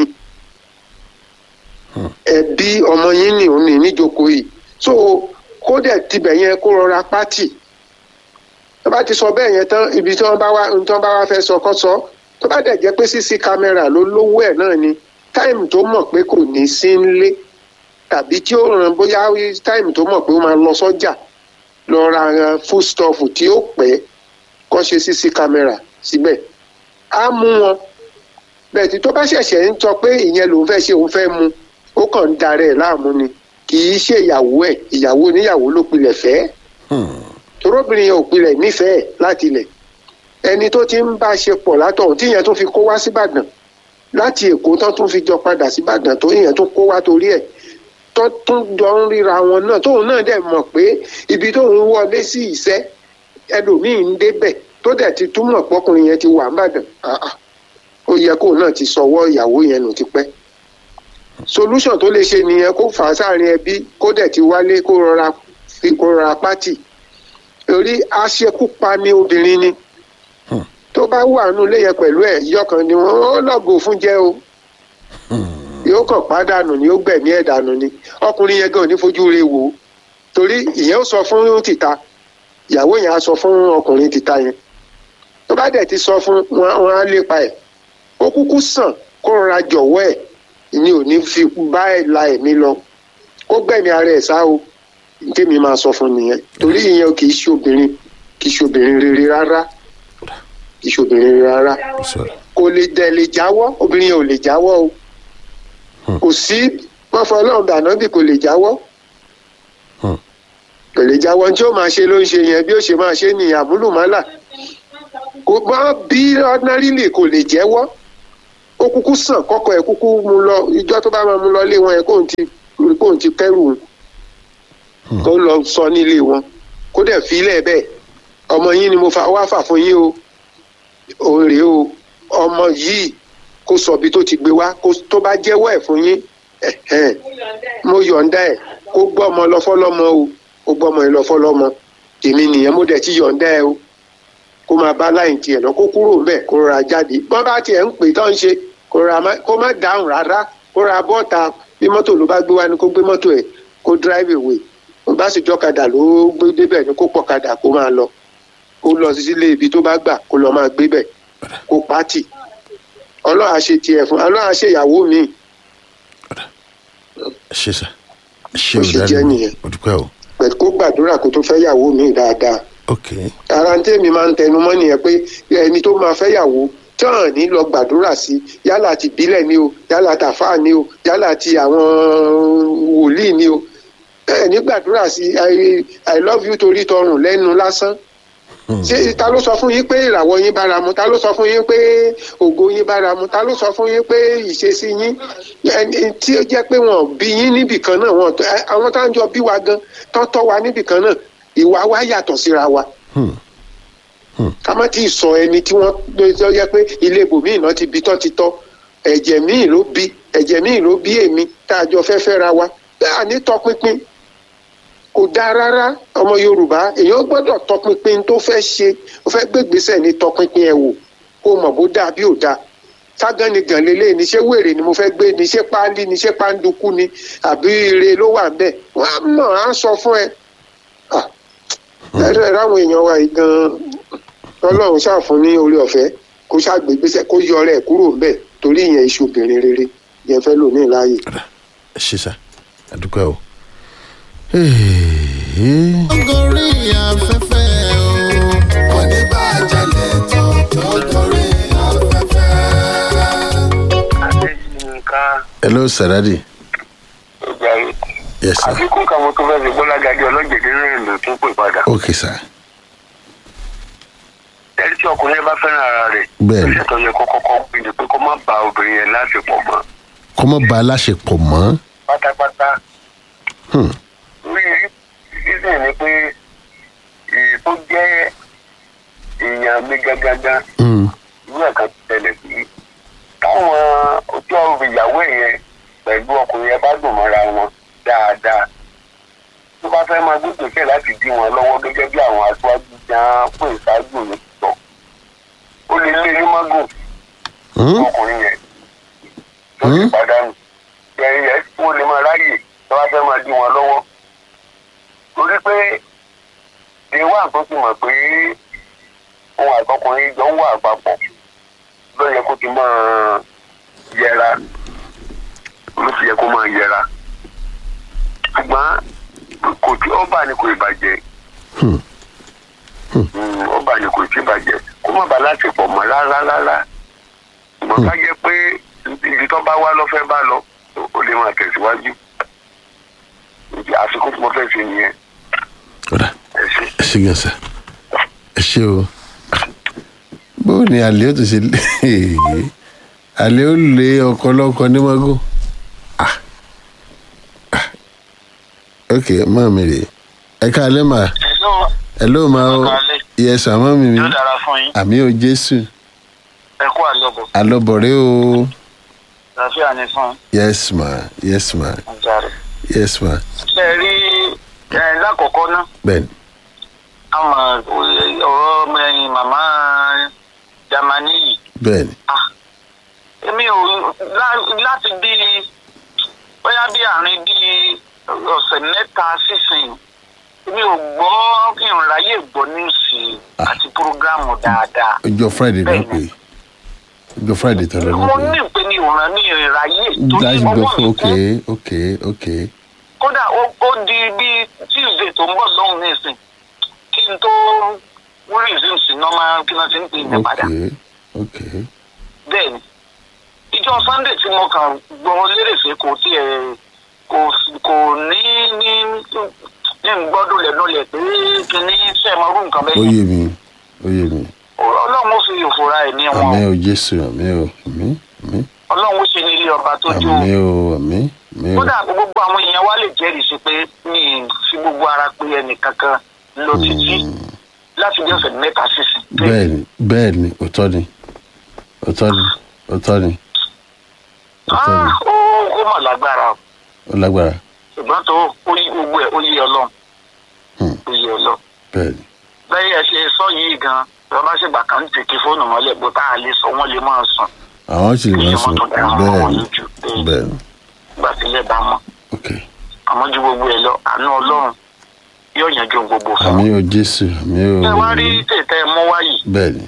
Speaker 6: ẹbí ọmọ yín ni òun ní níjókòó yìí so kó dẹ̀ tibẹ̀ yẹn kó rọra pátì tó bá ti sọ bẹ́ẹ̀ yẹn tán ibi tí wọ́n bá wá tí wọ́n bá wá fẹ́ sọ kọ́ sọ tó bá dẹ̀ jẹ́ pé cc kámẹ́rà ló lówó ẹ̀ náà ni táìmù tó mọ̀ pé kò ní sí nlé tàbí tí ó ràn bóyá táìmù tó mọ̀ pé ó máa lọ sọ́jà lọ ra foodstuff tí ó pẹ́ kọ́ ṣe cc kámẹ́rà síbẹ̀ á mú wọn bẹ́ẹ̀ tí tó bá ṣẹ̀ṣẹ̀ ń sọ pé ìyẹn lòun fẹ́ ṣe òun fẹ́ mu ó kàn ń darẹ̀ láàmú ni kì í ṣe ìyàwó ẹ̀ ìyàwó oníyàwó ló pilẹ̀ fẹ́ torobìnrin yẹn ò pilẹ̀ nífẹ̀ẹ́ láti ilẹ̀ ẹni tó ti ń bá ṣe pọ̀ látọ̀hún tí ìyẹn tó fi kó wá síbàdàn láti èkó tán tún fi jọ padà síbàdàn tó ìyẹn tó kó wá torí ẹ̀ tó tún jọ ń ríra wọn náà tóun náà dẹ̀ mọ̀ pé ibi tóun wọlé sí ìṣẹ́ ẹlòmíì ń débẹ̀ tó dẹ̀ ti túmọ̀ pọ́kùnrin yẹn ti wà níbàdàn ó yẹ kóun náà ti sọwọ́ ìyàwó yẹn nù tipẹ́ solution tó lè ṣe nìyẹn kó fà á sáàrin ẹbí kó dẹ̀ ti wálé kó rọra fi kó rọra pátì torí aṣekúpa ni obìnrin ni tó bá wà nù léyẹ pẹ̀lú ẹ̀ yọkàn ni wọ́n ó lọ́gò fún jẹ́ o yóò kàn pàdánù ni ó gbẹ̀mí ẹ̀ dànù ni ọkùnrin yẹn gan ò ní fojú re wò ó torí ìyẹn ó sọ fún tìta ìyàwó yẹn á sọ fún ọkùnrin tìta yẹn tó bá dẹ̀ ti sọ fún wọn á lépa ẹ̀ ó kúkú sàn kó rọra jọ̀wọ́ ẹ̀ ni ò ní fi bá ẹ̀ la ẹ̀mí lọ kó gbẹ̀mí ara ẹ̀ sá o tèmi máa sọ fún nìyẹn torí ìyẹn kì í ṣe obìnrin kì í ṣe obìnrin rere rárá kì í ṣe obìnrin rere rárá kò lè dẹ̀ lè jáwọ́ obìnrin yẹn ò lè jáwọ́ o kò sí wọ́n fọ ọlọ́run dàná bí kò lè jáwọ́ kò lè jáwọ́ tí ó máa ṣe ló ń ṣe yẹn bí ó ṣe máa ṣe ní àmúlùmálà kò bá bí ordinarily kò lè jẹ́wọ́ ó kúkú sàn kọ́kọ́ ẹ̀ kúkú mu lọ ìjọ tó bá máa mu lọ lé wọn ẹ̀ kóun ti kóun ti kẹ́rù kó lọ sọ nílé wọn kó dẹ̀ fi ilẹ̀ bẹ́ẹ̀ ọmọ yín ni mo fa wá fà fún yín o òun rèé o ọmọ yìí kó sọ bí tó ti gbé wá tó bá jẹ́wọ́ ẹ̀ fún yín mo yọ̀ǹda ẹ̀ kó gbọ́ ọmọ lọ fọ́lọ́mọ o kó gbọ́ ọmọ yìí lọ fọ́lọ́mọ tèmi nìyẹn mo dẹ̀ ti yọ̀ǹda ẹ̀ o kó máa bá láyìn tiẹ̀ lọ kó kúrò ńbẹ̀ kó rọra jáde bọ́n bá tiẹ̀ ń pè tán ṣe kó má dáhùn rárá kó ra bọ́ọ̀ta bí mọ́tò ló bá gbé wá ni kó gbé mọ́tò ẹ̀ kó drive away ó bá sì jọ́kadà ló gbé débẹ̀ ni kó pọ̀kadà kó máa lọ kó lọ sílé ibi tó bá gbà kó lọ máa gbé bẹ̀ kó pátì ọlọ́run ṣe tiẹ̀ fún ọlọ́run ṣe ìyàwó mi.
Speaker 1: ṣe sà ṣe
Speaker 6: Ó ṣe
Speaker 1: ò
Speaker 6: jẹ́
Speaker 1: dáná
Speaker 6: nìyẹn.
Speaker 1: o dúpẹ́ o
Speaker 6: pẹ̀lú kó gbàdúrà kó tó fẹ́ yàwó mi dáadáa.
Speaker 1: ok
Speaker 6: ara ń tèmi máa ń tẹnu mọ́ nìyẹn pé ẹni tó máa fẹ́ yàwó tán ní lọ gbàdúrà sí yálà ti bílẹ̀ ni o yálà tàfà ni o yálà ti àwọn wòlíì ni o ẹ ní gbàdúrà sí i i love you torí tọrùn lẹ́nu lásán ṣé ta ló sọ fún yín pé ìràwọ̀ yín bára mu ta ló sọ fún yín pé ògo yín bára mu ta ló sọ fún yín pé ìṣesí yín ẹni tí ó jẹ́ pé wọ́n bí yín níbì kan náà wọ́n ẹ, àwọn tá à ń jọ bí wa gan tán tọ́ wa níbì kan náà ìwà wa yàtọ̀ síra wa ká má tí ì sọ ẹni tí wọ́n ló tó jẹ́ pé ilé ibòmíì náà ti bí tán ti tọ́ ẹ̀jẹ̀ míì ló bí ẹ̀jẹ̀ míì ló bí èmi tá a jọ fẹ́ fẹ́ra wa bẹ́ẹ̀ ní tọpinpin kò dáa rárá ọmọ yorùbá èèyàn gbọ́dọ̀ tọpinpin tó fẹ́ ṣe ó fẹ́ gbégbèsè ní tọpinpin ẹ̀ wò kó mọ̀ bó dáa bí ò dáa ságán ni gàn lélẹ̀ ní ṣé wèrè ni mo fẹ́ gbé ní ṣé páálí ní ṣé páńdukú ni àbí ire ló wà bẹ́ẹ̀ wọ́n á mọ̀ á sọ fún ẹ. Ah, ẹ̀rọ ẹ̀rọ àwọn èèyàn wa yìí gan-an ọlọ́run ṣàfún ní orí ọ̀fẹ́ kó ṣàgbégbèsè kó yọ ọ̀rẹ́ ẹ̀ kúrò ńbẹ̀ torí ìyẹn iṣu obìnrin rere yẹn fẹ́ lò ní ìláyè.
Speaker 1: ṣe sà a dúpẹ́ o. Hey.
Speaker 5: gorí afẹ́fẹ́ o oníbàjẹ́ lẹ́tọ̀ tó gorí afẹ́fẹ́.
Speaker 4: nǹkan
Speaker 1: hello saradi
Speaker 4: ọjà yìí
Speaker 1: yes sir
Speaker 4: àfikún kan mo tó fẹ́ fi gbọ́lágadé ọlọ́jẹ̀dẹ́ náà lò tún pè padà.
Speaker 1: ok sir
Speaker 4: ẹni tí ọkùnrin yẹn bá fẹ́ràn ara rẹ̀
Speaker 1: Bẹ́ẹ̀ni.
Speaker 4: ìṣẹ́ tó yẹ kó kọ́kọ́ gbé ni pé kó má ba obìnrin yẹn láṣepọ̀ mọ́
Speaker 1: kó má ba aláṣepọ̀ mọ́.
Speaker 4: pátápátá.
Speaker 1: Hmm.
Speaker 4: orí ìsìn ni pé èyí tó jẹ́ èèyàn mi gágágá
Speaker 1: Hmm.
Speaker 4: irú ẹ̀ka tẹ̀lẹ̀ sí táwọn ojú ọ̀rọ̀ ìyàwó yẹn pẹ̀lú ọkùnrin yẹn bá dùn mọ́ra wọn dáadáa tó bá fẹ́ máa gbógbèsè láti dí wọn lọ́wọ́ gẹ́gẹ́ bí àwọn aṣáájú jẹ́ pé ìṣáájú mi sọ ó lè lé ní mágùn
Speaker 1: Hmm.
Speaker 4: ọkùnrin yẹn tó ti
Speaker 1: Hmm.
Speaker 4: pàdánù yẹn yẹn wọ́n lè máa ráyè tó bá fẹ́ máa dí wọn lọ́wọ́ torí pé ìwà tó ti mọ̀ pé ohun àtọkùnrin jọ ń wà papọ̀ ló yẹ kó ti máa yẹra ló fi yẹ kó máa yẹra ṣùgbọ́n kò tí ọba ni kò ìbàjẹ́
Speaker 1: Hmm.
Speaker 4: Mm, ọba ni kò tí ìbàjẹ́ kó má ba láti pọ̀ mọ́ rárá rárá ṣùgbọ́n ká jẹ́ pé ibi tó bá wá lọ́fẹ́ bá lọ ó lè máa tẹ̀síwájú Ìdí àsìkò tí mo fẹ́ ṣe nìyẹn
Speaker 1: ọ̀dà
Speaker 4: ẹ ṣe.
Speaker 1: ẹ ṣe gan sa ẹ ṣe o bó ni àlè ó ti ṣe lé àlè ó lé ọkọ lọkọ ní mago ah ah ok máa mi rè ẹ káalẹ́ mà
Speaker 7: Hello,
Speaker 1: ẹ ló máa ó
Speaker 7: Ẹ káalẹ́.
Speaker 1: yẹ sàmọ́ mi mi
Speaker 7: yóò dára fún yín.
Speaker 1: àmì ò jésù
Speaker 7: Ẹ kú àlọ́bọ̀.
Speaker 1: alọ́bọ̀rẹ́ o
Speaker 7: Àlàáfíà ni fún
Speaker 1: yes ma yes ma
Speaker 7: ọjà rẹ̀.
Speaker 1: yes ma
Speaker 7: Ṣé ẹ rí ẹ lákọ̀ọ́kọ́ ná?
Speaker 1: bẹ́ẹ̀ni
Speaker 7: Àmọ̀ ọ̀rọ̀ ọmọ ẹ̀yìn màmá Jamani yìí.
Speaker 1: bẹ́ẹ̀ni
Speaker 7: Èmi ò lá- láti bí bóyá bí àárín bí ọ̀sẹ̀ mẹ́ta sísìn. Èmi ò gbọ́ kí n ráyè gbọ́ níwùsì àti púrógíráàmù dáadáa.
Speaker 1: ọjọ́ friday náà pé ọjọ́ friday tó lọ
Speaker 7: Mo
Speaker 1: náà
Speaker 7: ní
Speaker 1: pé
Speaker 7: ìpè ní ìwòran ní ìráyè torí
Speaker 1: that's
Speaker 7: ọwọ́
Speaker 1: good
Speaker 7: mi
Speaker 1: ok
Speaker 7: kún.
Speaker 1: ok ok
Speaker 7: kódà ó ó di bí tuesday tó ń bọ̀ lọ́hùn nísìn kí n tó resume sí normal kí wọ́n ti ń pè mí
Speaker 1: ok
Speaker 7: padà
Speaker 1: ok
Speaker 7: bẹ́ẹ̀ ni ìjọ sunday tí mo kàn gbọ́ lérèfé kò tiẹ̀ kò kò ní ní ní gbọ́dọ̀ lẹ́nu lẹ̀ pé kí ní sẹ́ẹ̀mọ́rú nǹkan
Speaker 1: ó
Speaker 7: bẹ́ẹ̀
Speaker 1: yé mi ó yé mi
Speaker 7: ọlọ́run ó fi ìfura ẹ̀ ní
Speaker 1: àmì
Speaker 7: wọn
Speaker 1: ò jésù àmì ò àmì àmì
Speaker 7: ọlọ́run ó ṣe ní ilé ọba tó jó
Speaker 1: àmì ò àmì àmì ò
Speaker 7: kódà gbogbo àwọn èèyàn wa lè jẹ́rìí sí pé mi ì fi gbogbo ara pé ẹnìkankan lọ títí láti bí ọ̀sẹ̀ mẹ́ta sísìn.
Speaker 1: bẹ́ẹ̀ni bẹ́ẹ̀ni òótọ́ ni òótọ́ ni òótọ́ ni òótọ́ ni
Speaker 7: Ah, ó ó mà lágbára o.
Speaker 1: ó lágbára
Speaker 7: ṣùgbọ́n tó ó yí gbogbo ẹ̀ ó yí ọlọ́run
Speaker 1: Hmm.
Speaker 7: ó yí ọlọ́run.
Speaker 1: bẹ́ẹ̀ni
Speaker 7: bẹ́ẹ̀ ẹ ṣe sọ yìí gan bí wọ́n bá ṣègbà kan ń tètè fóònù mọ́lẹ̀ bó tá a lè sọ wọ́n lè máa sùn
Speaker 1: àwọn sì lè máa sọ
Speaker 7: Kí wọ́n tó dára mọ́ wọn
Speaker 1: bẹ́ẹ̀ni
Speaker 7: lójú. Bẹ́ẹ̀ni.
Speaker 1: bẹ́ẹ̀ni
Speaker 7: gbà sílẹ̀ bá mọ́
Speaker 1: ok
Speaker 7: àmọ́ ju gbogbo ẹ̀ lọ àánú ọlọ́run yóò yanjú gbogbo fún
Speaker 1: àmì
Speaker 7: wọn.
Speaker 1: ò jésù àmì ò
Speaker 7: ẹ wá rí tètè mú wáyì
Speaker 1: bẹ́ẹ̀ni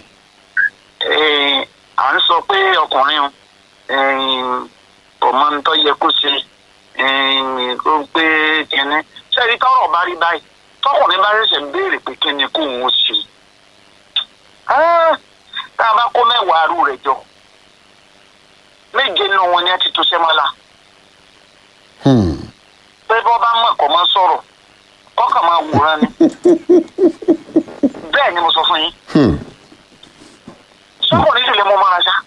Speaker 7: Eh, à ń sọ pé ọkùnrin ọmọ ń tọ́ yẹ kó ṣe eh, kó pé kínní sẹ́ni tọ́rọ̀ bá rí báyìí tọkùnrin bá ṣẹ̀ṣẹ̀ béèrè pé kínní kó òun ṣe Ah, tá a bá kó mẹ́wàá arú rẹ̀ jọ méje nínú wọn ni ẹ ti tó sẹ́mọ́lá
Speaker 1: Hmm.
Speaker 7: pé bọ́ bá mọ̀ kọ́ mọ́ sọ̀rọ̀ ọkàn máa wòran ni bẹ́ẹ̀ ni mo sọ fún yín
Speaker 1: Hmm.
Speaker 7: sọkùnrin sì lè mú ọmọ ara ṣá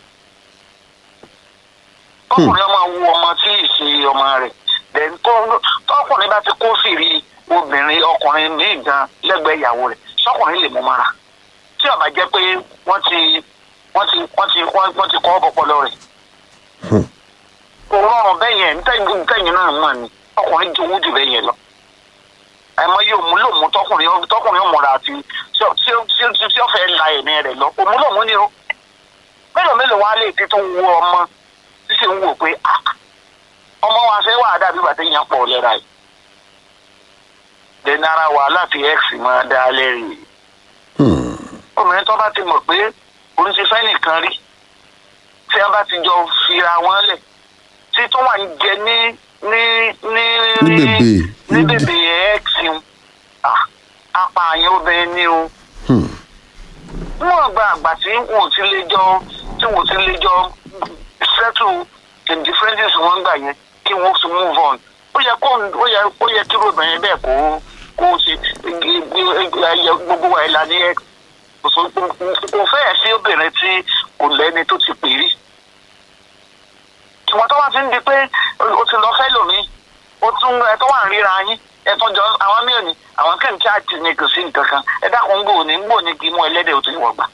Speaker 7: ọkùnrin ọmọ wo ọmọ tí ì ṣe ọmọ rẹ̀ then tó tọkùnrin bá ti kó fìrí obìnrin ọkùnrin míì gan lẹ́gbẹ̀ẹ́ ìyàwó rẹ̀ sọkùnrin lè mú ọmọ ara tí ó bá jẹ́ pé wọ́n ti wọ́n ti wọ́n ti wọ́n wọ́n ti kọ́ ọpọlọ rẹ̀
Speaker 1: Hmm.
Speaker 7: kò rọrùn bẹ́ẹ̀ yẹn ntẹ́yìn ntẹ́yìn náà mọ̀ ni ọkùnrin jowó jù bẹ́ẹ̀ yẹn lọ àmọ́ yóò mú lòmú tọkùnrin tọkùnrin ọmọra àti tí ó- tí ó- tí ó- tí ó fẹ́ la ẹ̀mí rẹ̀ lọ òmú lòmú ni o mélòó mélòó wá lè ti tún wo ọmọ tí sì ń wò pé ah ọmọ wa fẹ́ wà dàbí bàtẹ́ yẹn pọ̀ lẹ́ra yìí dẹ́ni ara wàhálà tí x máa dá lẹ́rìí
Speaker 1: Hmm.
Speaker 7: obìnrin tó bá ti mọ̀ pé òun ti fẹ́ nìkan rí tí wọ́n bá ti jọ fira wọn lẹ̀ tí tó wà ń jẹ ní ní ní
Speaker 1: Ní bèbè.
Speaker 7: ní bèbè x ń apààyàn obìnrin ní o
Speaker 1: Hmm.
Speaker 7: wọn gba àgbà tí wọn ò ti lè jọ tí wọn ò ti lè jọ settle the differences wọn gbà yẹn kí wọn tún move on ó yẹ kó ó yẹ ó yẹ kí obìnrin bẹ́ẹ̀ kó kó ṣe gbogbo wa ìlà ní x kò sọ- kò fẹ́ẹ̀ sí obìnrin tí kò lẹ́ni tó ti pè rí ìwọ̀n tó wá ti ń di pé o ti lọ fẹ́ lòmí o tún ẹ tó wà ń ríra yín ẹ tó jọ àwọn míì ní àwọn kẹ́ǹtì àti ní kò sí nǹkan kan ẹ dákun ń gbò ní ń gbò ní kí mú ẹlẹ́dẹ̀ ò tó ìwọ̀ gbà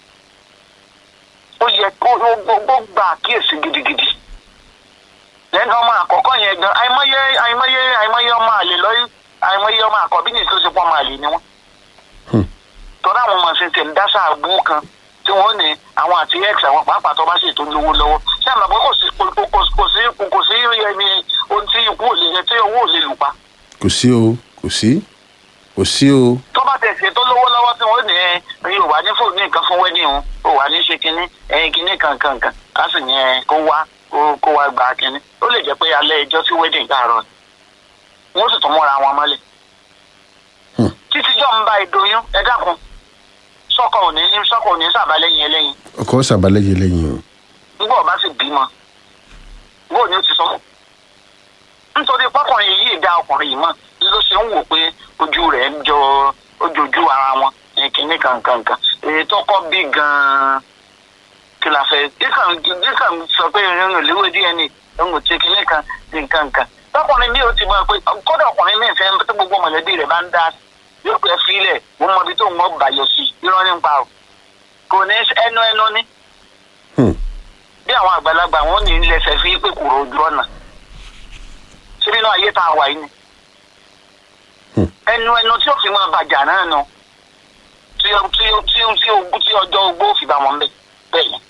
Speaker 7: ó yẹ kó ó gbó gbà àkíyèsí gidigidi lẹ́nu ọmọ àkọ́kọ́ yẹn gan àìmọye àìmọye àìmọye ọmọ àlè lọ́yìn àìmọye ọmọ àkọ́bí ní tó ṣe pọ́ ọmọ àlè ni wọ́n tọ́lá àwọn ọmọ ṣe tẹ̀lé dáṣà àbú kan tí wọ́n ní àwọn àti x àwọn pàápàá tó bá ṣètò lówó lọ́wọ́ ṣé àmọ́ pé kò sí kò kò kò sí kò sí ẹni ohun tí ikú ò lè yẹ tí owó ò lè lù pa
Speaker 1: kò sí o kò sí kò sí o
Speaker 7: tó bá tẹ̀ ṣe tó lówó lọ́wọ́ tí wọ́n ní ẹ ẹ ò wá ní fóònù nǹkan fún wedding o ò wá ní ṣe kínní ẹ kínní kankankan á sì ní ẹ kó wá kó kó wá gba kínní ó lè jẹ́ pé alẹ́ ẹjọ́ sí wedding káàárọ̀ ni wọ́n sì tún múra wọn mọ́lẹ̀
Speaker 1: Hmm.
Speaker 7: títí jọ́ ń bá ìdóyún ẹ dákun sọ́kọ̀ ò ní sọ́kọ̀ ò ní sàbálẹ́yìn ẹlẹ́yin
Speaker 1: ọkọ sàbálẹyẹ lẹ́yìn o
Speaker 7: nígbà ọba sì bímọ bóò ni ó ti sọ nítorí pọkùnrin yìí dá ọkùnrin yìí mọ ló ṣe ń wò pé ojú rẹ̀ ń jọ ojoojú ara wọn ní kinní kankankan èyí tó kọ́ bí gan-an kí la fẹ́ díkàn díkàn sọ pé ìrìn òléwé dna òun ti kinní kan nǹkan kan tọkùnrin mi ò ti mọ pé kódà ọkùnrin mi fẹ́ tó gbogbo mọ̀lẹ́bí rẹ̀ bá ń dá yóò pẹ́ fílẹ̀ mo mọ ibi tó ń wọ́n bàyọ̀ sí irọ́ nípa o kò ní ẹnu ẹnu ní
Speaker 1: Hmm.
Speaker 7: bí àwọn àgbàlagbà wọn ní lẹsẹ fi pé kúrò ojú ọ̀nà ṣé nínú ayé tá a wà yìí ni
Speaker 1: Hmm.
Speaker 7: ẹnu ẹnu tí ó fi máa bàjá náà nù tí ó- tí ó- tí ó- tí ó- tí ọjọ́ ogbó fi bá wọn bẹ̀ bẹ́ẹ̀ ni.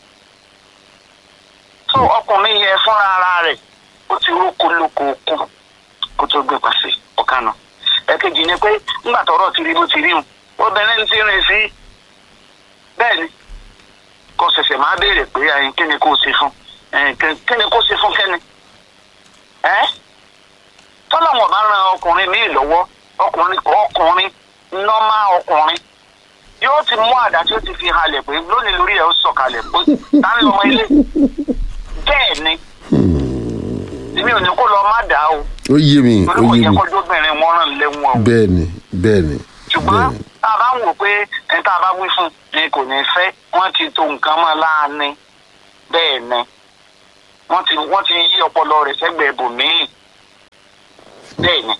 Speaker 7: tó ọkùnrin yẹn fúnra ara rẹ̀ ó ti rókò lóko okun kó tó gbé pàṣẹ ọ̀kanà ẹ̀kejì ni pé ńgbà tọrọ ti rí bó ti rí hùn obìnrin ti rìn sí bẹ́ẹ̀ ni kò ṣẹ̀ṣẹ̀ máa béèrè pé ẹyin kí ni kò ṣe fún ẹyin kí ni kò ṣe fún kẹ́ni. ẹ́ tọ́lọ́wọ̀n bá ran ọkùnrin míì lọ́wọ́ ọkùnrin ọkùnrin nọ́mà ọkùnrin yóò ti mú àdá tí ó ti fi halẹ̀ pé lónìí lórí ẹ̀ ó sọ̀kalẹ̀ pé ta ń lọmọ ilé bẹ́ẹ̀ ni èmi ò ní kó lọ má dà o
Speaker 1: ó yé mi
Speaker 7: torí
Speaker 1: ó
Speaker 7: kò
Speaker 1: yé
Speaker 7: yẹ
Speaker 1: mi
Speaker 7: kọjú obìnrin wọn ràn lẹ́wọ̀n o
Speaker 1: bẹ́ẹ̀ ni bẹ́ẹ̀ ni
Speaker 7: ṣùgbọ́n
Speaker 1: bẹ́ẹ̀ ni
Speaker 7: tá a bá ń wò pé ẹni tá a bá wí fún ni kò ní fẹ́ wọ́n ti to nǹkan mọ́ láàánú bẹ́ẹ̀ ni wọ́n ti wọ́n ti yí ọpọlọ rẹ̀ sẹ́gbẹ̀ẹ́ bòmíì bẹ́ẹ̀ ni.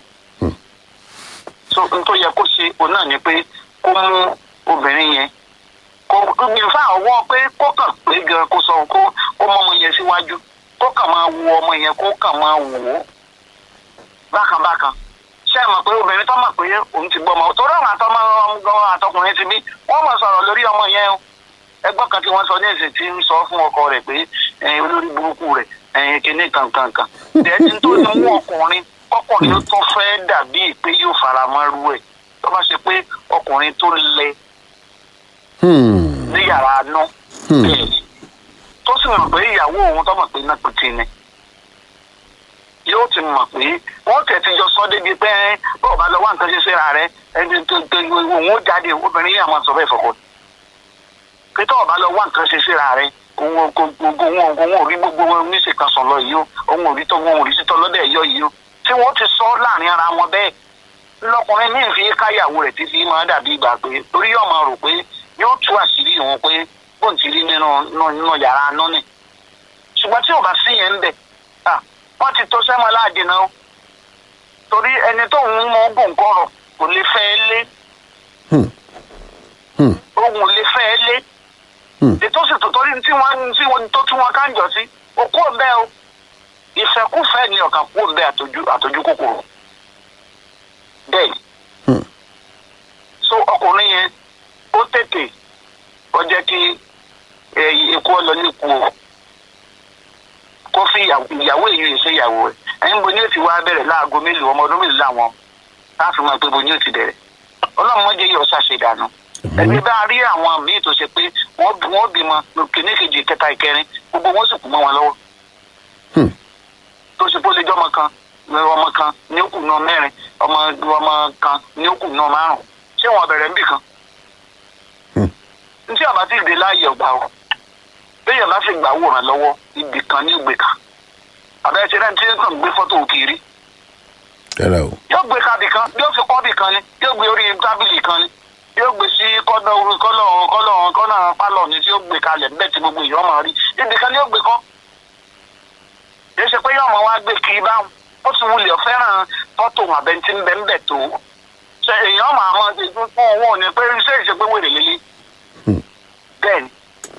Speaker 7: so n tó yẹ kó ṣe òun náà ni pé kó mú obìnrin yẹn kó gbìn fún àwọ̀ pé kó kàn pé gan kó sọ kó kó mọ ọmọ yẹn síwájú kó kàn máa wo ọmọ yẹn kó kàn máa wò ó bákan bákan ṣé ẹ mọ̀ pé obìnrin tó mọ̀ pé òun ti gbọ́ ọmọ torí àwọn àtọmọ ọmọ àtọkùnrin ti bí wọ́n mọ̀ sọ̀rọ̀ lórí ọmọ yẹn o ẹgbọ́n kan tí wọ́n sọ ní ìsìn tí ń sọ fún ọkọ rẹ̀ pé ẹ̀yin olórí burúkú rẹ̀ ẹ̀yin kìíní kankankan dẹ́ni tó ní mú ọkùnrin ọkùnrin tó fẹ́ dàbí pé yóò fara mọ́ irú ẹ̀ tó bá ṣe pé ọkùnrin tó lẹ
Speaker 1: Hmm.
Speaker 7: ní yàrá nú
Speaker 1: Hmm.
Speaker 7: bẹ́ẹ̀ ni tó sì mọ̀ pé ìyàwó òun tó mọ̀ pé náà pété ni yóò ti mọ̀ pé wọ́n tẹ̀ ti jọ sọ débi pé bọ́ọ̀ bá lọ wá nǹkan ṣe síra rẹ ẹni tó tó òun ó jáde obìnrin yìí àwọn sọ bẹ́ẹ̀ fọkọ pé tọ́ọ̀ bá lọ wá nǹkan ṣe síra rẹ òun kò gbogbo òun òun ò rí gbogbo oníṣe kan sàn lọ yìí o òun ò rí tó òun ò rí títọ́ lọ́dẹ̀ yọ yìí o tí wọ́n ti sọ láàrin ara wọn bẹ́ẹ̀ lọkùnrin ní ìfi káyàwó rẹ̀ títí máa dàbí ìgbà pé torí yóò máa rò pé yóò tú àṣírí òun pé bóun ti rí nínú nínú yàrá nọ́ọ̀nì ṣùgbọ́n tí ò bá sí yẹn ń bẹ̀ à wọ́n ti tó sẹ́mọ́ láàdì náà torí ẹni tó ń mọ ogún kọ̀rọ̀ kò lè fẹ́ ẹ lé
Speaker 1: Hmm. Hmm.
Speaker 7: ogun lè fẹ́ ẹ lé
Speaker 1: Hmm.
Speaker 7: ètò sì tó torí tí wọ́n tí wọ́n tó tún wọn káńjọ sí òkú ọ̀bẹ o ìfẹ́kúfẹ́ ni ọ̀kan kú ọ̀bẹ àtọ́jú àtọ́jú kòkòrò bẹ́ẹ̀ ni
Speaker 1: Hmm.
Speaker 7: so ọkùnrin yẹn ó tètè ó jẹ́ kí ẹ, ikú ọlọ ní ikú o kó fi ìyàwó ìyàwó èyí rè ṣe ìyàwó rẹ̀ ẹ̀yin bo ní èsì wa bẹ̀rẹ̀ láago mélòó ọmọ ọdún mélòó làwọn láti mọ̀ pé bo ní òtí bẹ̀rẹ̀ ọlọ́run mọ́jẹ́ yìí ọ̀sà ṣe dànù ẹni bá rí àwọn míì tó ṣe pé wọ́n bí- wọ́n bímọ kìíní kejì kẹta ìkẹrin gbogbo wọn sì kú mọ́ wọn lọ́wọ́
Speaker 1: Hmm.
Speaker 7: tó ṣe pé ó lè jọ́ ọmọ kan ọmọ kan ní ó kù náà mẹ́rin ọmọ ọmọ kan ní ó kù náà márùn ṣé wọn bẹ̀rẹ̀ ń bì kan
Speaker 1: Hmm.
Speaker 7: ntí àbá ti dé láàyè ọgbà o béèyàn bá fi gbà wòrán lọ́wọ́ ibì kan ní ìgbè kan àbẹ́ ṣe náà tí ń kàn gbé fọ́tò òkèèrè
Speaker 1: rárá o
Speaker 7: yóò gbé kábì kan yóò fi kọ́bì kan ni yóò gbé orí tábìlì kan ni yóò gbé sí kọ́nà orí kọ́nà kọ́nà kọ́nà pálọ̀ ni tí yóò gbé kalẹ̀ níbẹ̀ tí gbogbo èèyàn máa rí ibi kan ni yóò gbé kọ́ kì í ṣe pé yóò máa wá gbé kiri báwọn ó ti wulẹ̀ fẹ́ràn fọ́tò àbẹ̀ntí ńbẹ̀ ńbẹ̀ tó ṣe èèyàn máa mọ ṣe fún owó ni pé ṣé ìṣe pé wèrè lélẹ̀ bẹ́ẹ̀ ni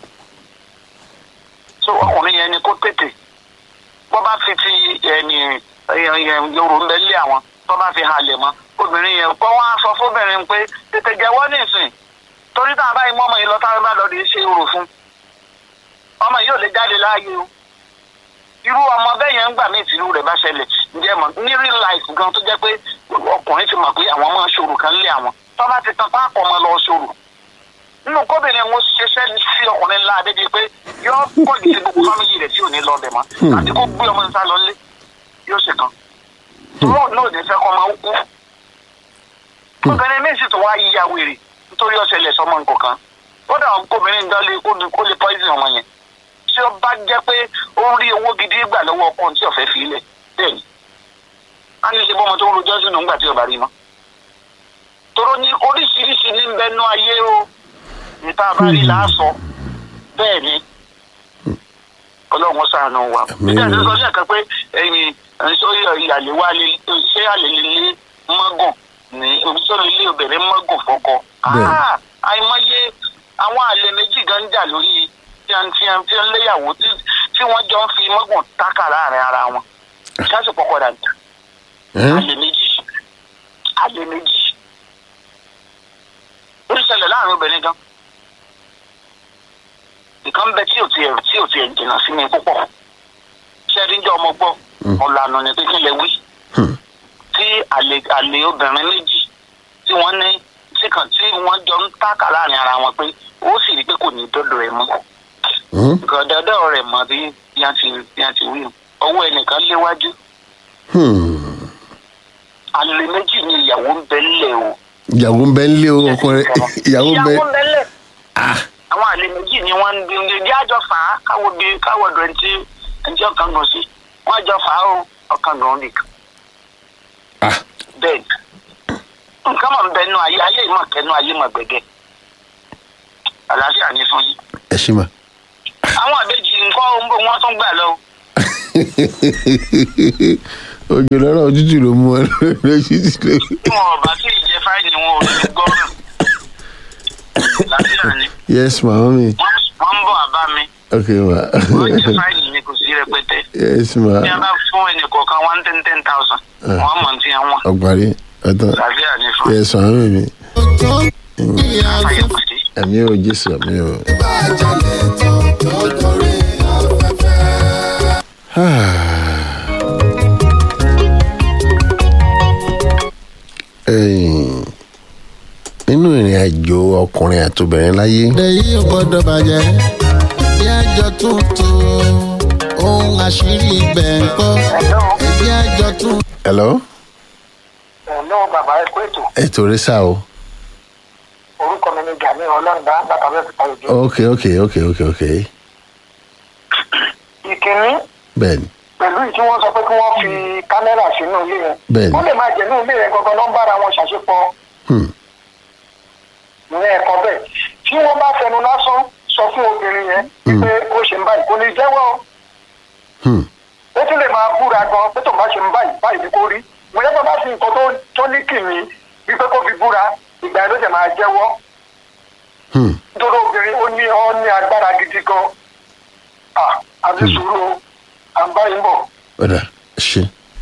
Speaker 7: so ọkùnrin yẹn ni kó tètè bọ́ bá fi ti ẹni yorùbá ń bẹ lé àwọn tó bá fi halẹ̀ mọ́ obìnrin yẹn kọ́ wọ́n á sọ fóbìnrin pé tètè jẹ́wọ́ nísìn torí tá a bá yín mọ́ ọmọ yìí lọ táwọn bá lọ rí ṣe orò fún ọmọ yìí ò lè jáde láàyè o irú ọmọ bẹ́ẹ̀ yẹn ń gbà mí ìtìlú rẹ̀ bá ṣẹlẹ̀ ǹjẹ́ mọ̀ ní real life gan tó jẹ́ pé ọkùnrin ti mọ̀ pé àwọn máa ṣòro kan lé àwọn tó bá ti tan páàpọ̀ ọmọ lọ ṣòro nínú kóbìnrin wọn ṣiṣẹ́ sí ọkùnrin ńlá adébi pé yóò pọ̀ jù sí gbogbo fámìlì rẹ̀ tí ò ní lọ bẹ̀ mọ́ àti kó gbé ọmọ níta lọ lé yóò ṣe kan wọn náà ní fẹ́ kọ́ máa ń kú obìnrin míì sì tó wá yíya wèrè nítorí ọ̀sẹ̀ lẹ̀ sọmọ nǹkan kan ó dà obìnrin gan lè kó lè poison ọmọ yẹn tí ó bá jẹ́ pé ó ń rí owó gidi gbà lọ́wọ́ ọkọ tí ọ̀fẹ́ fi lẹ̀ bẹ́ẹ̀ ni a ní ṣe bọ́mọ tó ń rojọ́ sínú ńgbà tí ọba rí mọ́ tóró ní oríṣiríṣi ní bẹnu ayé o níta bá rí láàsọ bẹ́ẹ̀ ni ọlọ́run ṣàánú wa nígbà tí ó sọ sí ẹ̀ka pé ẹ̀yìn sórí ìyàlè wa ṣé àlè lè mọ́gùn ní sórí ilé obìnrin mọ́gùn fọ́kọ àìmọye àwọn àlè méjì gan ń jà lórí tí wọ́n tí wọ́n tí wọ́n léyàwó tí wọ́n jọ ń fi mọ́gùn tákà láàrin ara wọn ṣáàṣì pọ̀pọ̀ dàgbà àlè méjì àlè méjì ó ń ṣẹlẹ̀ láàrin obìnrin gan nǹkan bẹ tí ò tiẹ̀ tí ò tiẹ̀ jìnnà sí mi púpọ̀ ṣẹ́ẹ́dí jẹ́ ọmọ gbọ́ ọ̀lànà ní pé kí lè wí tí àlè àlè obìnrin méjì tí wọ́n ní tí kan tí wọ́n jọ ń tákà láàrin ara wọn pé ó sì rí pé kò ní dọ́dọ̀ rẹ̀ mọ́ gọ̀dọ̀dọ̀ rẹ̀ mọ́ bí yẹn ti yẹn ti wí ọwọ́ ẹnìkan léwájú àlè méjì ni ìyàwó ń bẹ ńlẹ̀ o.
Speaker 1: ìyàwó ń bẹ ńlẹ̀ o ọkọ rẹ ìyàwó ń bẹ.
Speaker 7: ìyàwó ń bẹ ńlẹ̀. àwọn àlè méjì ni wọ́n ń bí ní àjọ fà á káwọ́ bí káwọ́ dọ̀ ẹni tí ẹni tí ọkàn gàn sí wọ́n àjọ fà á o ọkàn gàn nìkan. bẹ́ẹ̀ nǹkan mọ̀ ń bẹ nú ayé ayé ìmọ̀ kẹ́nu ayé mọ̀ gbẹ̀gẹ́ àlàáfíà ní fún yín.
Speaker 1: ẹ ṣí ma.
Speaker 7: àwọn àbejì nǹkan ohun bó wọ́n tún gbà lọ.
Speaker 1: òjò lọ́rọ̀ òtútù ló mú ọ lójú tí ló.
Speaker 7: tí wọn ò bá tí ì jẹ fáìlì wọn ò ní gbọ́ràn. àlàáfíà ni.
Speaker 1: yes ma mami.
Speaker 7: wọ́n ń bọ̀ àbá mi.
Speaker 1: ok ma.
Speaker 7: wọ́n jẹ fáìlì mi kò sí rẹpẹtẹ.
Speaker 1: yes ma.
Speaker 7: bí a bá fún ẹnì kọ̀ọ̀kan one ten ten thousand. wọ́n mọ̀ tí wọ́n.
Speaker 1: ọgbàrí ọtọ.
Speaker 7: àlàáfíà ni fún.
Speaker 1: yes ma mami mi.
Speaker 7: àfàyè pàdé.
Speaker 1: ẹ̀mí ò jésù ẹ̀mí ò.
Speaker 5: ìbàjẹ́ lè tó tó torí afẹ́fẹ́.
Speaker 1: ẹ̀yìn nínú ìrìn àjò ọkùnrin àtobìnrin láyé
Speaker 5: èyí ò gbọ́dọ̀ bàjẹ́ bí àjọ tuntun ohun àṣírí ibẹ̀ ń kọ́ bí àjọ tuntun.
Speaker 1: hello
Speaker 7: ẹ̀lọ́ bàbá ẹ kú ètò
Speaker 1: ètò rẹ sá o
Speaker 7: orúkọ mi ni gani ọlọ́ọ̀dá látàbí ẹ̀fọ́ ìdí.
Speaker 1: ok ok ok ok ok
Speaker 7: ìkíní
Speaker 1: bẹ́ẹ̀ni
Speaker 7: pẹ̀lú ìtí wọ́n sọ pé kí wọ́n fi kámẹ́rà sínú ilé yẹn.
Speaker 1: Bẹ́ẹ̀ni.
Speaker 7: wọ́n lè máa jẹ́ ní ilé yẹn gangan ló ń bára wọn ṣàṣepọ̀
Speaker 1: hmm.
Speaker 7: ní ẹ̀kọ́ bẹ́ẹ̀. tí wọ́n bá fẹnu lásán sọ fún obìnrin yẹn wípé ó ṣe ń báyìí kò ní jẹ́wọ́ o.
Speaker 1: Hmm.
Speaker 7: ó tún lè máa búra gan pé tóun bá ṣe ń báyìí báyìí ni kò rí. mo yẹ kó bá fi nǹkan tó- tó ní kìnnì wípé kó fi búra ìgbà yẹn ló ṣe máa jẹ́wọ́.
Speaker 1: Hmm.
Speaker 7: nítorí obìnrin ó ní ó ní agbára gidi gan. ah àti sùúrù o à ń báyìí bọ̀.
Speaker 1: ọ̀dà ṣe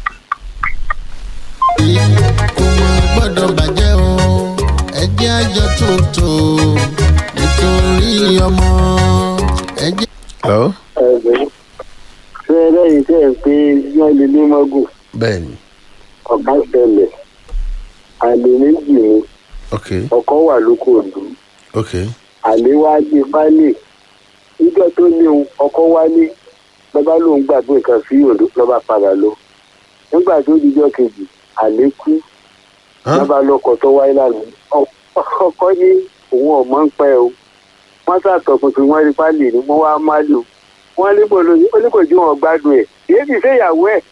Speaker 5: kò mọ̀ gbọ́dọ̀ bàjẹ́ o ẹjẹ́ àjọ tuntun nítorí ọmọ ẹjẹ́.
Speaker 1: hello
Speaker 8: ẹgbẹ́ ṣé lẹ́yìn tẹ́ ẹ pé wọ́n lè ní mọ́gùn
Speaker 1: bẹ́ẹ̀ni
Speaker 8: ọ̀gá ṣẹlẹ̀ àlè méjì ni
Speaker 1: ok
Speaker 8: ọkọ wà lóko òdu
Speaker 1: ok
Speaker 8: àlè wá gbé fálè níjọ́ tó ní òun ọkọ wálé lọ́ba lòun gbàgbé nǹkan sí òdo lọ́ba padà lọ nígbà tó dijọ́ kejì àlè kú
Speaker 1: Hàn?
Speaker 8: lọ́ba lọ́kọ̀ tó wáyé lánàá Ọ- ọkọ ní òun ọ̀mọ́ ń pẹ́ o wọ́n ṣàtọ̀kùnkùn wọn rí fálè ni wọ́n wá má lò wọ́n ní bolo oníkòjú wọn gbádùn ẹ̀ èyí ti ṣe ìyàwó ẹ̀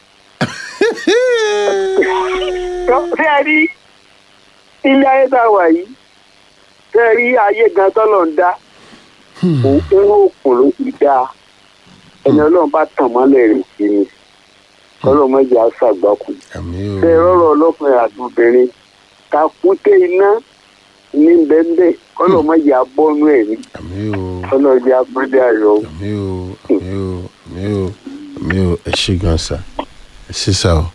Speaker 8: ṣé ẹ rí ilé ayé tá a wà yìí tẹ́ ẹ rí ayé gan tọ́lọ̀ ń dá òun òkun ló ti dá ẹni ọlọ́run bá tàn mọ́lẹ̀ rẹ̀ sí ni ọlọ́mọdé á ṣàgbákù
Speaker 1: àmì o
Speaker 8: tẹ́ ẹ rọ́rọ̀ ọlọ́kùnrin àti obìnrin takùté iná ní bẹ́ẹ̀ ọlọ́mọdé á bọ́nú ẹ̀ ní
Speaker 1: àmì o
Speaker 8: ọlọ́dẹ agbọ́dẹ ayọ̀
Speaker 1: àmì o àmì o àmì o àmì o ẹ ṣe gan sa ẹ ṣe sa o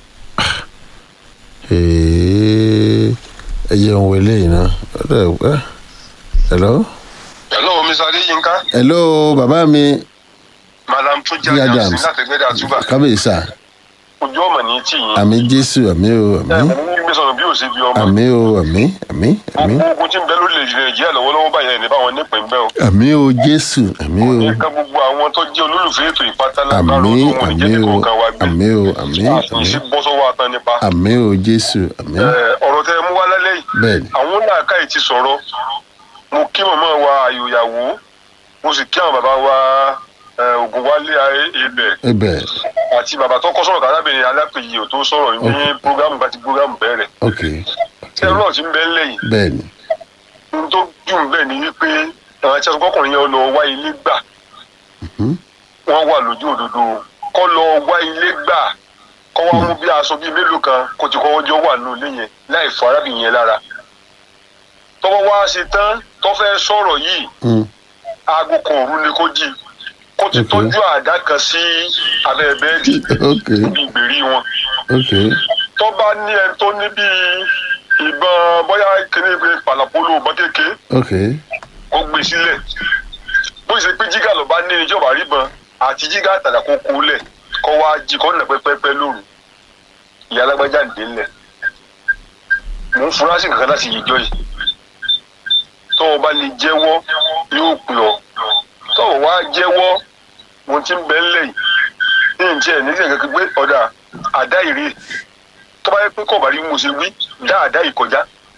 Speaker 1: Ee, ẹ jẹun wọlé yìí náà ọdọ ẹ hello
Speaker 4: hello mr adeyinka
Speaker 1: hello bàbá mi
Speaker 4: madam tó
Speaker 1: Bí Adams.
Speaker 4: látẹgbẹdẹ àtúbà
Speaker 1: kábíyèsá
Speaker 4: ojú ọmọ ní tí yín
Speaker 1: àmì jésù àmì o
Speaker 4: ẹ
Speaker 1: àmì
Speaker 4: mọ ní gbé sọ̀rọ̀ bí ó ṣe bí ọmọ
Speaker 1: àmì o àmì àmì àmì
Speaker 4: gbogbo ogun tí ń bẹ lórílẹ̀ nàìjíríà lọ́wọ́lọ́wọ́ báyẹn ní báwọn nípìn bẹ́ẹ̀ o
Speaker 1: àmì o jésù àmì o
Speaker 4: ní ká gbogbo àwọn tó jẹ́ olólùfẹ́ ètò ìpátálá
Speaker 1: àmì
Speaker 4: kárò tó wọn ní jẹ́
Speaker 1: àmì o
Speaker 4: nìkan wa gbé
Speaker 1: àmì o àmì
Speaker 4: àti sí
Speaker 1: àmì
Speaker 4: bọ́ sọ́wọ́ atan nípa
Speaker 1: àmì o jésù àmì
Speaker 4: Ẹ, ọ̀rọ̀ tẹ mú wá lálẹ́ yìí
Speaker 1: bẹ́ẹ̀ni
Speaker 4: àwọn làákàyè ti sọ̀rọ̀ mo kí màmá wa àyòyàwó mo sì kí àwọn bàbá wa ẹ, ògùnwálé ibẹ̀
Speaker 1: ẹbẹ
Speaker 4: àti bàbá tó kọ́ sọ̀rọ̀ kárábìnrin alápèyí ò tó sọ̀rọ̀ ní programu bá ti programu bẹ̀rẹ̀
Speaker 1: ok
Speaker 4: ṣé ọlọ́run ti ń bẹ́ ńlẹ̀ yìí
Speaker 1: bẹ́ẹ̀ni
Speaker 4: ohun tó dùn bẹ́ẹ̀ ni wípé àwọn tí a sọ kọkùnrin yẹn lọ wá ilé gbà wọ́n wà lójú òdodo kọ́ lọ wá ilé gbà kọ́ wá mú bí aṣọ bíi mélòó kan kó ti kọ́wọ́ jọ wà nínú ilé yẹn láì fọ arábìnrin yẹn lára tọ́wọ́ wá ṣe tán tó fẹ́ sọ̀rọ̀ yìí
Speaker 1: Mm,
Speaker 4: aago kan òru ni kó jí kó ti
Speaker 1: Ok.
Speaker 4: tọ́jú àdá kan sí abẹ́ bẹ́ẹ̀dì
Speaker 1: ok
Speaker 4: níbi ìgbèrí wọn
Speaker 1: ok
Speaker 4: tó bá ní ẹni tó ní bíi ìbọn bóyá kíní pé pàlàpolo ìbọn kékeré
Speaker 1: ok
Speaker 4: kó gbé sílẹ̀ bó ṣe pé jígà ló bá ní ìjọba ríbọn àti jígà àtàdà kó kó lẹ̀ kó wá jí kó nà pẹ́pẹ́pẹ́ lóru ìyá alágbájá ń dé lẹ̀ mò ń fura sí kankan láti yíjọ yìí tó o bá lè jẹ́wọ́ yóò pè ọ́ tó o wá jẹ́wọ́ mo ti ń bẹ́ ńlẹ̀ yìí ní ìjẹ́ ẹ̀ nígbà kankan gbé ọ̀dà àdá ìrè tó bá yẹ pé kò bá rí mo ṣe wí dá àdá yìí kọjá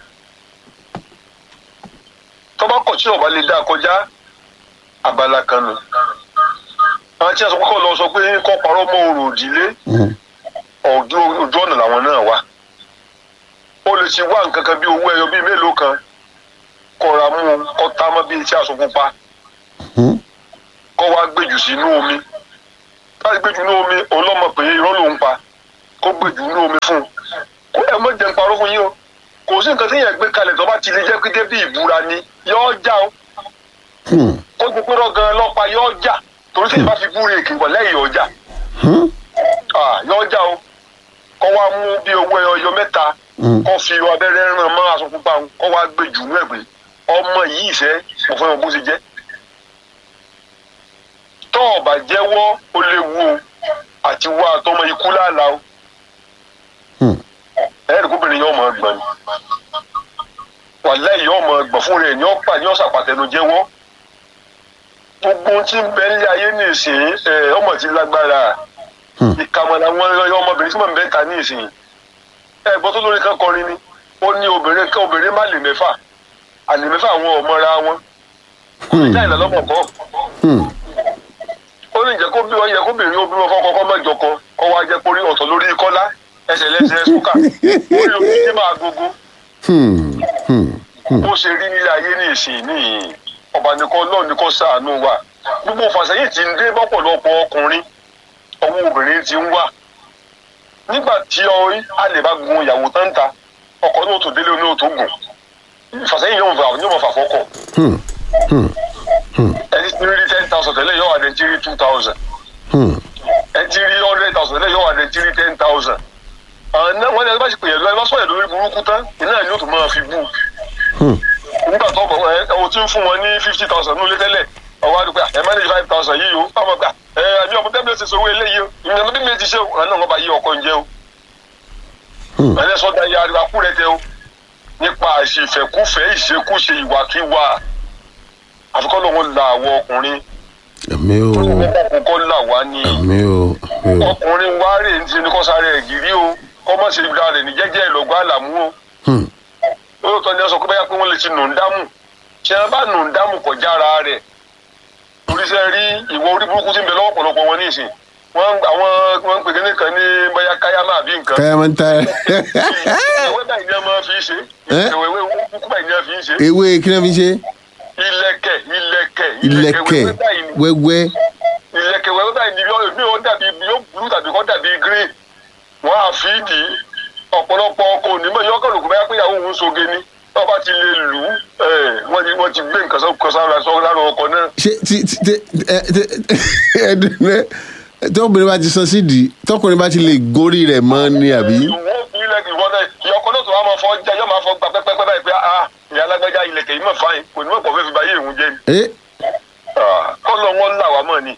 Speaker 4: tó bá kọ̀ tí ọba lè dá kọjá abala kan nù àwọn tí a sọ pé kọ́ lọ sọ pé kọ́ parọ́ mọ́ orò òdìlé
Speaker 1: Mm,
Speaker 4: ojú ojú ọ̀nà làwọn náà wà ó lè ti wá nǹkan kan bí owó ẹyọ bíi mélòó kan kọ́ra mú un kọ́ tá mọ́ bíi tí aṣọ pupa
Speaker 1: mm,
Speaker 4: kọ́ wá gbèjù sínú omi láti gbèjù sínú omi òun lọ́mọ pé irọ́ ló ń pa kó gbèjù sínú omi fún un kó ẹ mọ̀ jẹun parọ́ fún yín o kò sí nǹkan tí yẹn gbé kalẹ̀ tó bá ti lè jẹ́ pé débi ìbúra ni yọ́ọ́ já o
Speaker 1: mm,
Speaker 4: ó ti pérò gan lọ́pàá yọ́ọ́ jà torí tí ìbá fi búre èkì wọ̀ lẹ́yìn ọjà
Speaker 1: mm,
Speaker 4: yọ́ọ́ jà o kọ́ wá mú bí owó ẹyọ mẹ́ta
Speaker 1: mm.
Speaker 4: kọ́ fi abẹ́rẹ́ ràn mọ́ aṣọ pupa ń kọ́ wá gbé jù ú ẹ̀gbẹ́ ọmọ yìí ìfẹ́ mo fẹ́ mọ bó ṣe jẹ́ tọ́ ọ̀bà jẹ́wọ́ ó léwu o àti wá àtọmọ ikú láàlá o
Speaker 1: Hmm.
Speaker 4: ẹ̀rì kóbìnrin yóò mọ ọgbọ̀n ni wàlẹ́ yóò mọ ọgbọ̀n fún rẹ̀ ní ọ̀pá ní ọ̀sàpàtẹ́nu jẹ́wọ́ gbogbo ohun tí ń bẹ nílé ayé ní ìsìn ẹ̀ ọmọ ti lágbára
Speaker 1: Hmm.
Speaker 4: ìkàmọ̀lá wọn ọmọbìnrin tí mò ń bẹ́ ta ní ìsìn ẹ̀gbọ́n tó lórí kan kọrin ni ó ní obìnrin kan obìnrin má lè mẹ́fà àlè mẹ́fà àwọn ọmọra wọn
Speaker 1: Hmm.
Speaker 4: ìjà ìlà lọ́pọ̀ kọ́
Speaker 1: Hmm.
Speaker 4: ó ní ìjẹ́ kó bí wọ́n yẹ kó bìnrin ó bí wọn fọ́kọ́ kọ́ mẹ́jọ kan kọ́ wá jẹ́ pórí ọ̀tọ̀ lórí kọ́lá ẹsẹ̀ lẹ́sẹ̀ ṣúkà orí omi tí máa gbogbo
Speaker 1: Hmm. Hmm. Hmm.
Speaker 4: bó ṣe rí nílé ayé ní ìsìn ní ọba nìkan náà ní kó ṣàánú wa gbogbo fàṣẹyìn ti ń dé bọ́pọ̀lọpọ̀ ọkùnrin ọwọ́ obìnrin ti ń wà nígbà tí ọrí a lè bá gun ìyàwó tán ta ọkọ náà tó délé oní òtó gùn fàṣẹyìn yóò fà yóò mọ fà fọkọ
Speaker 1: Hmm. Hmm. Hmm.
Speaker 4: ẹni tí ń rí ten thousand tẹ́lẹ̀ yóò wà ní tí rí two thousand
Speaker 1: Hmm.
Speaker 4: ẹni tí rí hundred thousand tẹ́lẹ̀ yóò wà ní tí rí ten thousand àná wọn ní ẹni bá ṣe pè yẹn lọ ẹ bá sọ yẹn lórí burúkú tán iná yóò tún máa fi bú
Speaker 1: Hmm.
Speaker 4: nígbà tó bọ̀ ẹ o ti ń fún wọn ní fifty thousand nílé tẹ́lẹ̀ ọwọ́ àdúgbò ẹ manage five thousand yìí o ọmọ gbà ẹ ẹbí ọmọ tẹ́lẹ̀ ṣe sọ owó eléyìí o ìyẹn bí mi ti ṣe o àná wọn bá yí ọkọ ń jẹ o
Speaker 1: Hmm.
Speaker 4: ẹni sọdá ya ariwo akúrẹ tẹ o nípa àṣìfẹ́kúfẹ́ ìṣekúṣe ìwàkiwà àfikọ́ lóun la àwọn ọkùnrin
Speaker 1: Àmì o.
Speaker 4: kókó là wá ní
Speaker 1: Àmì o. Àmì o.
Speaker 4: ọkùnrin wá rè ń ṣe ní kọ́sáré ẹ̀gírí o kọ́mọ̀ ṣe ìgbà rẹ̀ ní jẹ́jẹ́ ìlọ́gbà àlàmú o
Speaker 1: Hmm.
Speaker 4: lóòótọ́ ni wọ́n sọ pé báyà pé wọ́n lè ti nù ń dámù ṣé wọ́n bá nù ń dámù kọjá ara rẹ̀ oríṣẹ́ rí ìwọ orí burúkú tí ń bẹ lọ́wọ́ ọ̀pọ̀lọpọ̀ wọn ní ìsìn wọ́n àwọn wọ́n ń pè kíní kan ní báyà káyámà àbí nǹkan
Speaker 1: Kaya man tayo.
Speaker 4: ìwé báyìí ni wọ́n máa fi ṣe
Speaker 1: Ẹ́?
Speaker 4: ìwé ìwé kúkú báyìí ni wọ́n fi ń ṣe
Speaker 1: ewé kí ni wọ́n fi ṣe
Speaker 4: ilẹ̀kẹ̀ ilẹ̀kẹ̀
Speaker 1: ilẹ̀kẹ̀
Speaker 4: wẹ́wẹ́ báyìí ni
Speaker 1: wẹ́wẹ́
Speaker 4: ilẹ̀kẹ̀ wẹ́wẹ́ báyìí ni yóò mi ò dàbí yóò blue tàbí kọ́ dàbí green wọ́n á fi dì í ọ̀pọ̀lọpọ̀ ọkọ̀ onímọ̀ yóò kọ̀ lóko báyà pé ìyàwó òun soge ni wọ́n bá ti lè lù ú ẹ̀, wọ́n ti wọ́n ti gbé nǹkan sọ sára sọ lára ọkọ̀ náà
Speaker 1: ṣé tí tí tí ẹ ẹ ẹdùn rẹ tọkùnrin bá ti sọ sídìí tọkùnrin bá ti lè gorí rẹ̀ mọ́ ni àbí.
Speaker 4: ìwọ ilẹ̀kẹ̀ ìwọ náà ìyọkọ náà tó wà máa fọ jẹ yóò máa fọ gba pẹ́pẹ́pẹ́ báyìí pé ah ìyá alágbájá ilẹ̀kẹ̀ yìí mọ̀ fáyín kò ní mọ̀ pọ̀ fẹ́ fi báyé ìhun jẹ́ ni
Speaker 1: ẹ
Speaker 4: kọ́lọ̀ wọn là wá mọ̀ ni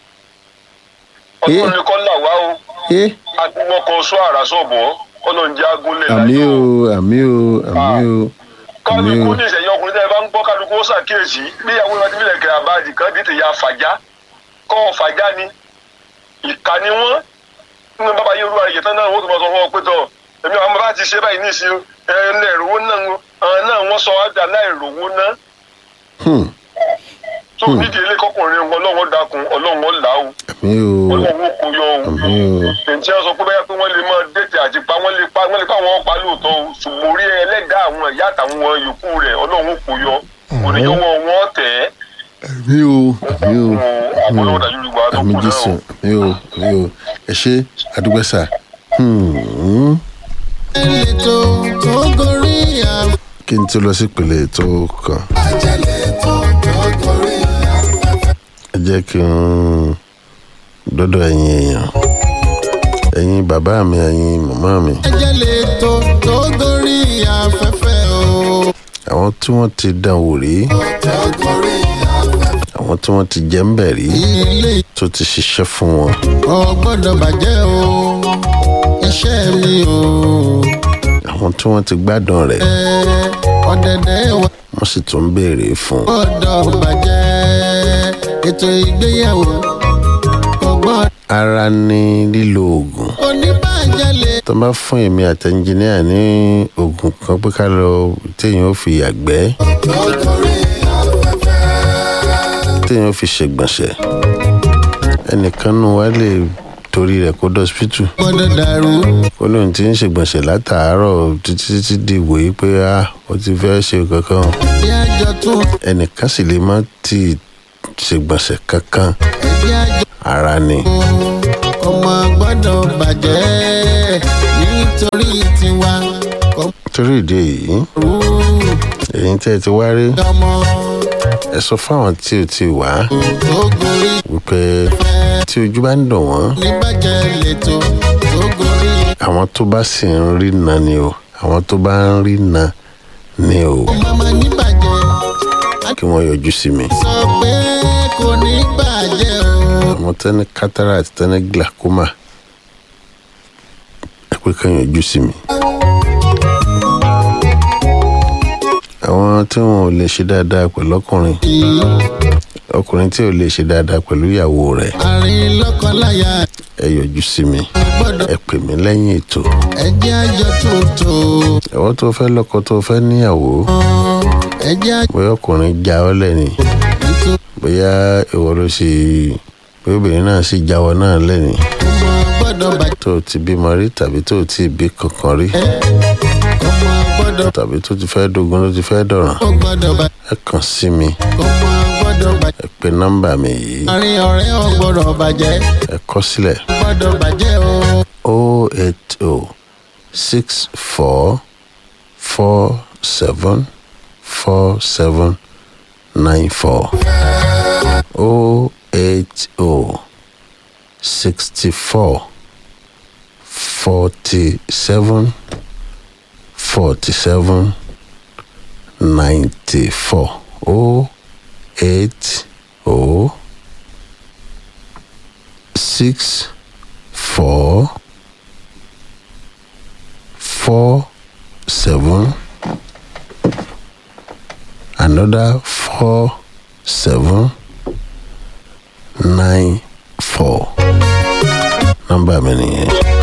Speaker 4: ọdún ni kọ́ là wá o
Speaker 1: ẹ
Speaker 4: agbọ́n kan sọ àrà sọ̀bọ̀ ọlọ́run jẹ́ agúnlẹ̀
Speaker 1: àmì
Speaker 4: láyé
Speaker 1: o àmì o àmì o àmì
Speaker 4: kálukú
Speaker 1: o
Speaker 4: ní ìṣẹ̀yìn ọkùnrin tẹ́ ẹ bá ń gbọ́ kálukú ó ṣàkíyèsí bí ìyàwó ìwà tí mílẹ̀kẹ̀ àbáàdì kan dìtẹ̀ ya fàjá kọ́ ọ fàjá ni ìka ni wọ́n nínú bàbá yẹn olúwa ìyẹ̀tàn náà wọ́n tó máa sọ fún ọ pé tọ̀ èmi àwọn bàbá ti ṣe báyìí ní ìsìn ẹ ẹ ìrówó náà ń- àwọn náà wọ́n sọ wá dà láìrówó náà
Speaker 1: Hmm,
Speaker 4: tó nídìí ilé kọkùnrin ọlọ́wọ́ dákun ọlọ́wọ́ là ó
Speaker 1: àmì o
Speaker 4: ọlọ́wọ́ kò yọ o
Speaker 1: àmì o
Speaker 4: ǹjẹ́ wọ́n sọ pé bẹ́ẹ̀ pé wọ́n lè máa dẹ́tẹ̀ àti pa wọ́n lè pa wọ́n lè pa àwọn ọ̀pá lóòótọ́ o ṣùgbọ́n orí ẹlẹ́dàá àwọn ìyá àtàwọn yòókù rẹ̀ ọlọ́run kò yọ òníyọ́wọ́ wọn tẹ̀ ẹ́
Speaker 1: àmì o àmì o
Speaker 4: àbọ̀lọ́wọ́ dájú ìgbà tó
Speaker 1: àmì
Speaker 4: kù náà
Speaker 1: jésù
Speaker 4: o.
Speaker 1: àmì o àmì o ẹ ṣe àdúgbẹ́sà. Hmm,
Speaker 5: ètò tó gorí
Speaker 1: kí n tó lọ sí ìpele ètò kan
Speaker 5: àjẹlẹ̀ tó tó gorí
Speaker 1: ẹ jẹ́ kí n dọ́dọ̀ ẹ̀yin èèyàn ẹ̀yin bàbá mi ẹ̀yin màmá mi
Speaker 5: àjẹlẹ̀ tó tó gorí afẹ́fẹ́ o
Speaker 1: àwọn tí wọ́n ti dán wò rí
Speaker 5: tó gorí afẹ́fẹ́
Speaker 1: àwọn tí wọ́n ti jẹ́ ń bẹ̀ rí
Speaker 5: ilé
Speaker 1: tó ti ṣiṣẹ́ fún wọn
Speaker 5: ò gbọ́dọ̀ bàjẹ́ o iṣẹ́ mi o
Speaker 1: àwọn tí wọ́n ti gbádùn rẹ̀
Speaker 5: ẹ ọ̀dẹ̀dẹ̀ wà
Speaker 1: wọ́n sì tún ń béèrè fún un.
Speaker 5: gbọ́dọ̀ bàjẹ́ ètò ìgbéyàwó kò gbọ́dọ̀
Speaker 1: ara ní lílo oògùn
Speaker 5: oníbàjẹ́ lè
Speaker 1: tó bá fún èmi àti ẹnjìníà ní oògùn kan pé ká lọ téèyàn ó fi yàgbẹ́
Speaker 5: tó gorí afẹ́fẹ́
Speaker 1: téèyàn ó fi ṣègbọ̀nsẹ̀ ẹnìkan nù wá lè torí rẹ̀ kó dọ́sípítù
Speaker 5: gbọ́dọ̀ dàrú
Speaker 1: ó lóun ti ń ṣègbọ̀nsẹ̀ látàárọ̀ títí títí di ìwòye pé a ó ti fẹ́ ṣe kankan
Speaker 5: bí àjọ tún
Speaker 1: ẹnìkan sì lè má ti ṣègbọ̀nsẹ̀ kankan
Speaker 5: ẹbí àjọ
Speaker 1: ara ni
Speaker 5: ọmọ gbọ́dọ̀ bàjẹ́ nítorí tiwa kò
Speaker 1: torí ìdí èyí
Speaker 5: rú
Speaker 1: èyí tẹ́ ẹ ti wá rí
Speaker 5: ọmọ
Speaker 1: ẹ sọ fáwọn tí ò ti wá
Speaker 5: tó gorí
Speaker 1: wípé tí ojú bá ń dùn wọ́n
Speaker 5: níbàjẹ́ lẹ́tọ̀ tó gorí
Speaker 1: àwọn tó bá sì ń rí na ni o àwọn tó bá ń rí na ni o
Speaker 5: mama níbàjẹ́
Speaker 1: kí wọ́n yọjú sí mi
Speaker 5: sọ pé kò ní bàjẹ́ o
Speaker 1: àwọn tẹ́ni cataract tẹ́ni glaucoma ẹ pé kàn yọjú sí mi. àwọn tí wọn ò lè ṣe dáadáa pẹ̀lú ọkùnrin ọkùnrin tí ò lè ṣe dáadáa pẹ̀lú ìyàwó rẹ̀
Speaker 5: àárín lọ́kọláya
Speaker 1: ẹ yọjú sí mi
Speaker 5: gbọ́dọ̀
Speaker 1: ẹ pè mí lẹ́yìn ètò
Speaker 5: ẹjẹ́ àjọ tuntun
Speaker 1: ẹ̀wọ́n tó fẹ́ lọ́kọ tó fẹ́ níyàwó
Speaker 5: ẹjẹ́ àjọ
Speaker 1: bóyá ọkùnrin já ọ lẹ́ni
Speaker 5: tuntun
Speaker 1: bóyá ìwọ ló ṣe bóyá obìnrin náà sì jáwọ́ náà lẹ́ni
Speaker 5: ọmọ gbọ́dọ̀ bàjẹ́
Speaker 1: tó o ti bímọ rí tàbí tó o ti bí kankan rí
Speaker 5: ọmọ gbọ́dọ̀
Speaker 1: tàbí tó ti fẹ́ dogun ló ti fẹ́ dọ̀ràn
Speaker 5: ó gbọ́dọ̀ bàjẹ́
Speaker 1: ẹ kàn sí mi
Speaker 5: ọmọ gbọ́dọ̀ bàjẹ́
Speaker 1: ẹ pe nọ́mbà mi yìí
Speaker 5: àárín ọ̀rẹ́ ò gbọ́dọ̀ bàjẹ́
Speaker 1: ẹ kọ sílẹ̀
Speaker 5: gbọ́dọ̀ bàjẹ́ o
Speaker 1: o eight o six four four seven four seven nine four o eight o sixty four forty seven forty seven ninety four o eight o six four four seven another four seven nine four nọ́mbà mi nìyẹn